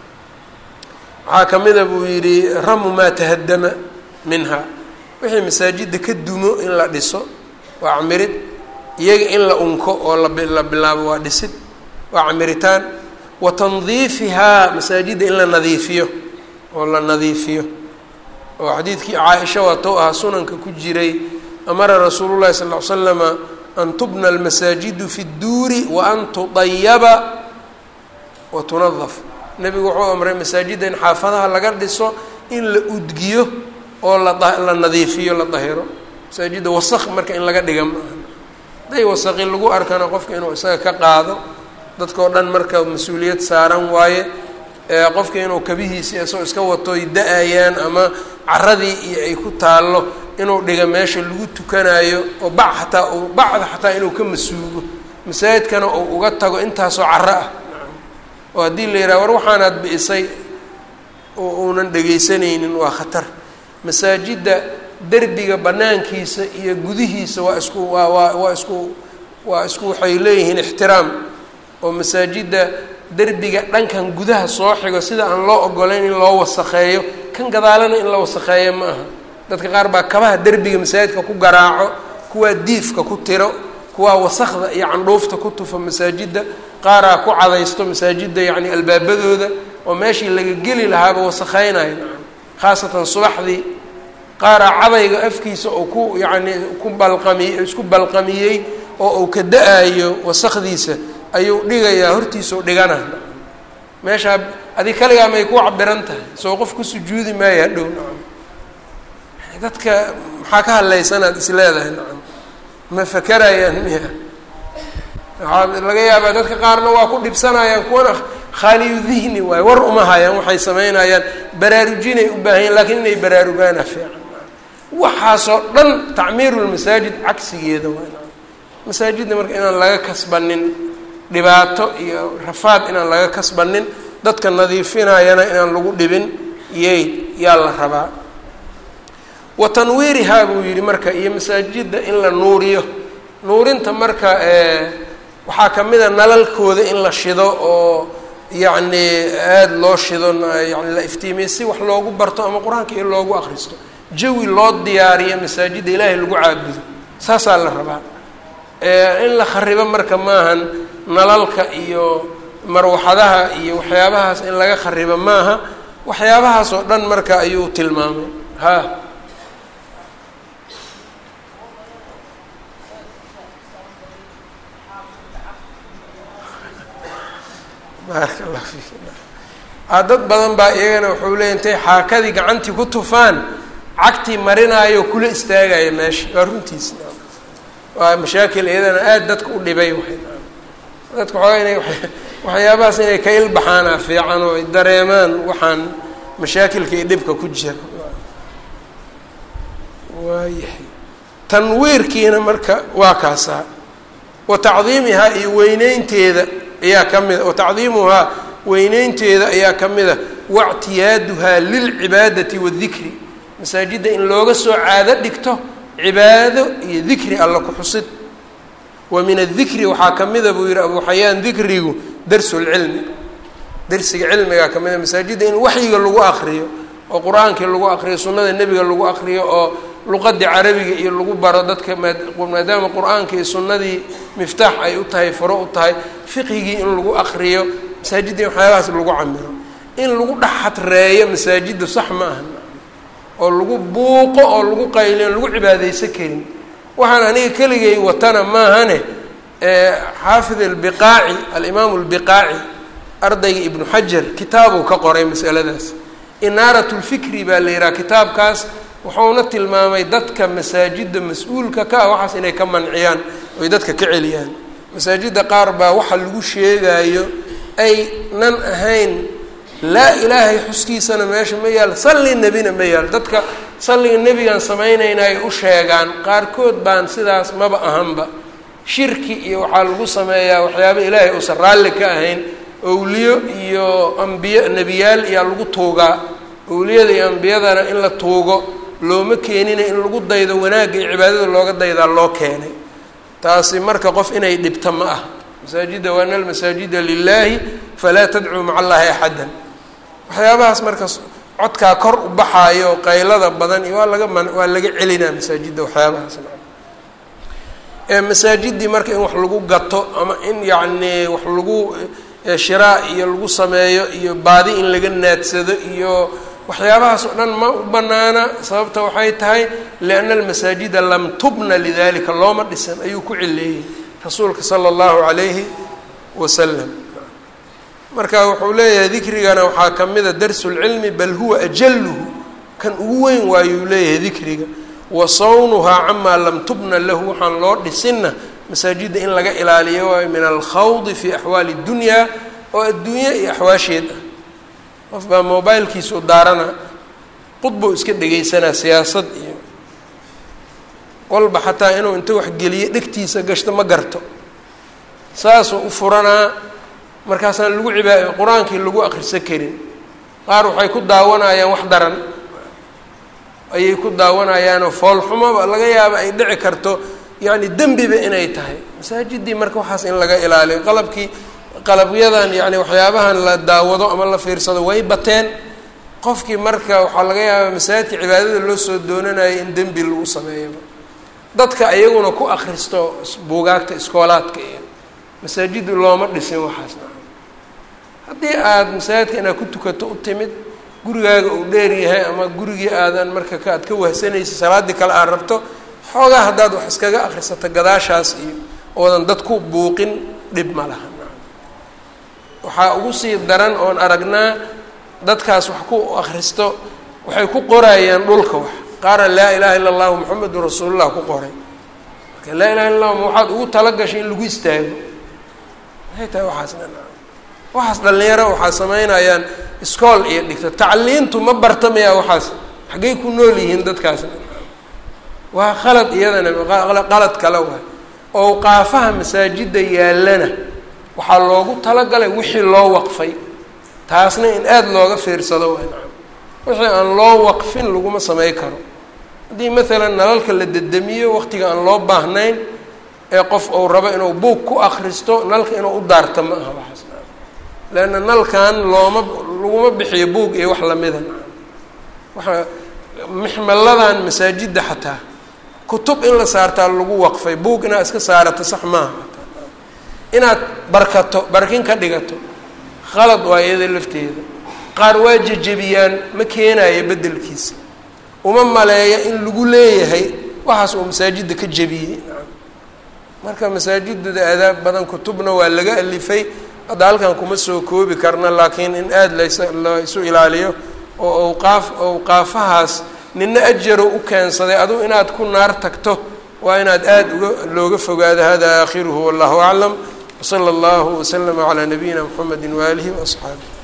waxaa ka mida buu yidhi ramu maa tahadama minha wixii masaajidda ka dumo in la dhiso waa camirid iyaga in la unko oo la bilaabo waa dhisid waa camiritaan wa tandiifihaa masaajidda in la nadiifiyo oo la nadiifiyo oo xadiidkii caaisha waatou ahaa sunanka ku jiray amara rasuulu llahi sal ll ly slama an tubna almasaajidu fi dduuri wa an tudayaba wa tunadaf nebigu wuxuu amray masaajidda in xaafadaha laga dhiso in la udgiyo oo lala nadiifiyo la dahiro masaajidda wasaq marka in laga dhiga maaha haday wasaqi lagu arkana qofka inuu isaga ka qaado dadkao dhan marka mas-uuliyad saaran waaye qofka inuu kabihiisi isagoo iska wato ay da-ayaan ama caradii iyo ay ku taallo inuu dhiga meesha lagu tukanayo oo bac xataa uu bacda xataa inuu ka masuugo masaajidkana uu uga tago intaasoo caro ah oo haddii la yidhaha war waxaanaad bi'isay uunan dhegaysanaynin waa khatar masaajidda derbiga banaankiisa iyo gudihiisa waa isku waa waa waa isku waa isku waxay leeyihiin ixtiraam oo masaajidda derbiga dhankan gudaha soo xigo sida aan loo ogolayn in loo wasakheeyo kan gadaalana in la wasakheeyo ma aha dadka qaar baa kabaha derbiga masaajidka ku garaaco kuwaa diifka ku tiro kuwaa wasakda iyo candhuufta ku tufa masaajidda qaaraa ku cadaysto masaajidda yacni albaabadooda oo meeshii laga geli lahaaba wasakheynayo khaasatan subaxdii qaaraa cadayga afkiisa oo ku yacni ku balqamiy isku balqamiyey oo uu ka da-ayo wasakdiisa ayuu dhigayaa hortiisau dhigana meeshaa adi kaligaa may ku cabiran tahay soo qof ku sujuudi maayo hadhow nacam dadka maxaa ka hadlaysanaad is leedahay nacam ma fakerayaan miya waxaa laga yaabaa dadka qaarna waa ku dhibsanayaan kuwana khaaliyu dihni waayo war uma hayaan waxay samaynayaan baraarujinay u baahanyaen lakiin inay baraarugaana fiican waxaasoo dhan tacmiirulmasaajid cagsigeeda waa masaajidda marka inaan laga kasbanin dhibaato iyo rafaad inaan laga kasbanin dadka nadiifinayana inaan lagu dhibin iyay yaa la rabaa wa tanwiirihaa buu yidhi marka iyo masaajidda in la nuuriyo nuurinta marka waxaa ka mid a nalalkooda in la shido oo yacni aada loo shido yani la iftiimiyo si wax loogu barto ama qur-aanka in loogu akristo jawi loo diyaariyo masaajidda ilaahay lagu caabudo saasaa la rabaa in la kharibo marka maahan nalalka iyo marwaxadaha iyo waxyaabahaas in laga kharibo maaha waxyaabahaas oo dhan marka ayuu tilmaamay ha baaraka allah fiik dad badan baa iyagana wuxuu leeya intay xaakadii gacantii ku tufaan cagtii marinaayo kula istaagaya meesha waa runtiis waa mashaakil iyadana aada dadka u dhibay waay dadka xoogaa inay waxyaabahaas inay ka ilbaxaana fiican oo ay dareemaan waxaan mashaakilka iyo dhibka ku jira waayahay tanwiirkiina marka waa kaasaa wa tacdiimihaa iyo weyneynteeda ayaa ka mida wa tacdiimuhaa weyneynteeda ayaa ka mid a waictiyaaduhaa lilcibaadati waadikri masaajidda in looga soo caado dhigto cibaado iyo dikri alla ku xusid wa min adikri waxaa ka mida buu yihi abu xayaan dikrigu darsulcilmi darsiga cilmigaa ka mida masaajidda in waxyiga lagu akriyo oo qur-aankii lagu akriyo sunnada nebiga lagu akriyo oo luqadii carabiga iyo lagu baro dadka maadaama qur-aanka iyo sunnadii miftaax ay u tahay furo u tahay fiqhigii in lagu akriyo masaajidda in waxyaabahaas lagu camiro in lagu dhex xadreeyo masaajidda sax ma aha oo lagu buuqo oo lagu qayliyo lagu cibaadeysan karin waxaan aniga keligay watana maahane xaafid albiqaaci alimaamu albiqaaci ardayga ibnu xajar kitaabuu ka qoray masaladaas inaarat lfikri baa la yidhaha kitaabkaas wuxuuna tilmaamay dadka masaajidda mas-uulka ka ah waxaas inay ka manciyaan oy dadka ka celiyaan masaajidda qaar baa waxa lagu sheegaayo ay nan ahayn laa ilaahay xuskiisana meesha ma yaal salli nebina ma yaal dadka salliga nebigaan samaynayna ay u sheegaan qaarkood baan sidaas maba ahanba shirki iyo waxaa lagu sameeyaa waxyaaba ilaahay uusan raalli ka ahayn owliyo iyo ambiyo nebiyaal iyaa lagu tuugaa owliyada iyo ambiyadana in la tuugo looma keenina in lagu daydo wanaagga iyo cibaadada looga daydaa loo keenay taasi marka qof inay dhibta ma ah masaajidda waana almasaajida lilaahi falaa tadcuu maca allaahi axadan waxyaabahaas marka codkaa kor u baxaayo qaylada badan iyo waa laga man waa laga celinaa masaajidda waxyaabahaas masaajiddii marka in wax lagu gato ama in yacni wax lagu shiraa iyo lagu sameeyo iyo baadi in laga naadsado iyo waxyaabahaas oo dhan ma u banaana sababta waxay tahay lianna almasaajida lam tubna lidalika looma dhisan ayuu ku cileeyey rasuulka sala allahu calayhi wasalam marka wuxuu leeyahay dikrigana waxaa ka mida darsu lcilmi bal huwa ajaluhu kan ugu weyn waayuu leeyahay dikriga wa sawnuhaa camaa lam tubna lahu waxaan loo dhisinna masaajidda in laga ilaaliyo waayo min alkhawdi fi axwaali اdunyaa oo adduunye iyo axwaasheed ah qof baa mobilkiisu daarana qudbuu iska dhegaysanaa siyaasad iyo walba xataa inuu inta waxgeliyo dhegtiisa gashto ma garto saasuu u furanaa markaasaan lagu cibaa qur-aankii lagu akrisan karin qaar waxay ku daawanayaan wax daran ayay ku daawanayaanoo foolxumoba laga yaaba ay dhici karto yacni dembiba inay tahay masaajiddii marka waxaas in laga ilaaliyo qalabkii qalabyadan yacni waxyaabahan la daawado ama la fiirsado way bateen qofkii marka waxaa laga yaabaa masaajidka cibaadada loo soo doonanayo in dembi lagu sameeyoba dadka iyaguna ku akristo buugaagta iskoolaadka iyo masaajiddu looma dhisin waxaasna haddii aada masaajidka inaad ku tukato u timid gurigaaga uu dheer yahay ama gurigii aadan marka ka aad ka wahsanaysa salaaddii kale aad rabto xoogaa haddaad wax iskaga akrisato gadaashaas iyo oodan dad ku buuqin dhib ma laha waxaa ugu sii daran oon aragnaa dadkaas wax ku akhristo waxay ku qorayaan dhulka wax qaara laa ilaaha illa allahu moxamedun rasuulullah ku qoray marka laa ilaha illa allah waxaad ugu talagashay in lagu istaago maxay tahay waxaasna waxaas dhalinyaro waxaa samaynayaan iskool iyo dhigto tacliintu ma bartamayaa waxaas xaggay ku nool yihiin dadkaasna waa khalad iyadana qalad kale waay owqaafaha masaajidda yaallana waxaa loogu talagalay wixii loo waqfay taasna in aada looga fiirsado waay wixii aan loo waqfin laguma samey karo haddii maalan nalalka la dedemiyo waqtiga aan loo baahnayn ee qof uu rabo inuu buug ku akristo nalka inuu u daarto ma aha waxaas leanna nalkan looma laguma bixiyo buug iyo wax lamida waxa mixmaladan masaajidda xataa kutub in la saartaa lagu waqfay buug inaad iska saarato sax maaha inaad barkato barkin ka dhigato khalad waa iyada lafteeda qaar waa jejebiyaan ma keenayo beddelkiisa uma maleeya in lagu leeyahay waxaas uu masaajidda ka jebiyey marka masaajidada adaab badan kutubna waa laga alifay hadda halkan kuma soo koobi karna laakiin in aada las la isu ilaaliyo oo awqaaf awqaafahaas nina ajaro u keensaday adugu inaad ku naar tagto waa inaad aada uga looga fogaado hada aakhiruhu wallahu aclam wsala allahu waslama calaa nabiyina mxamedi waaalihi waasxaabih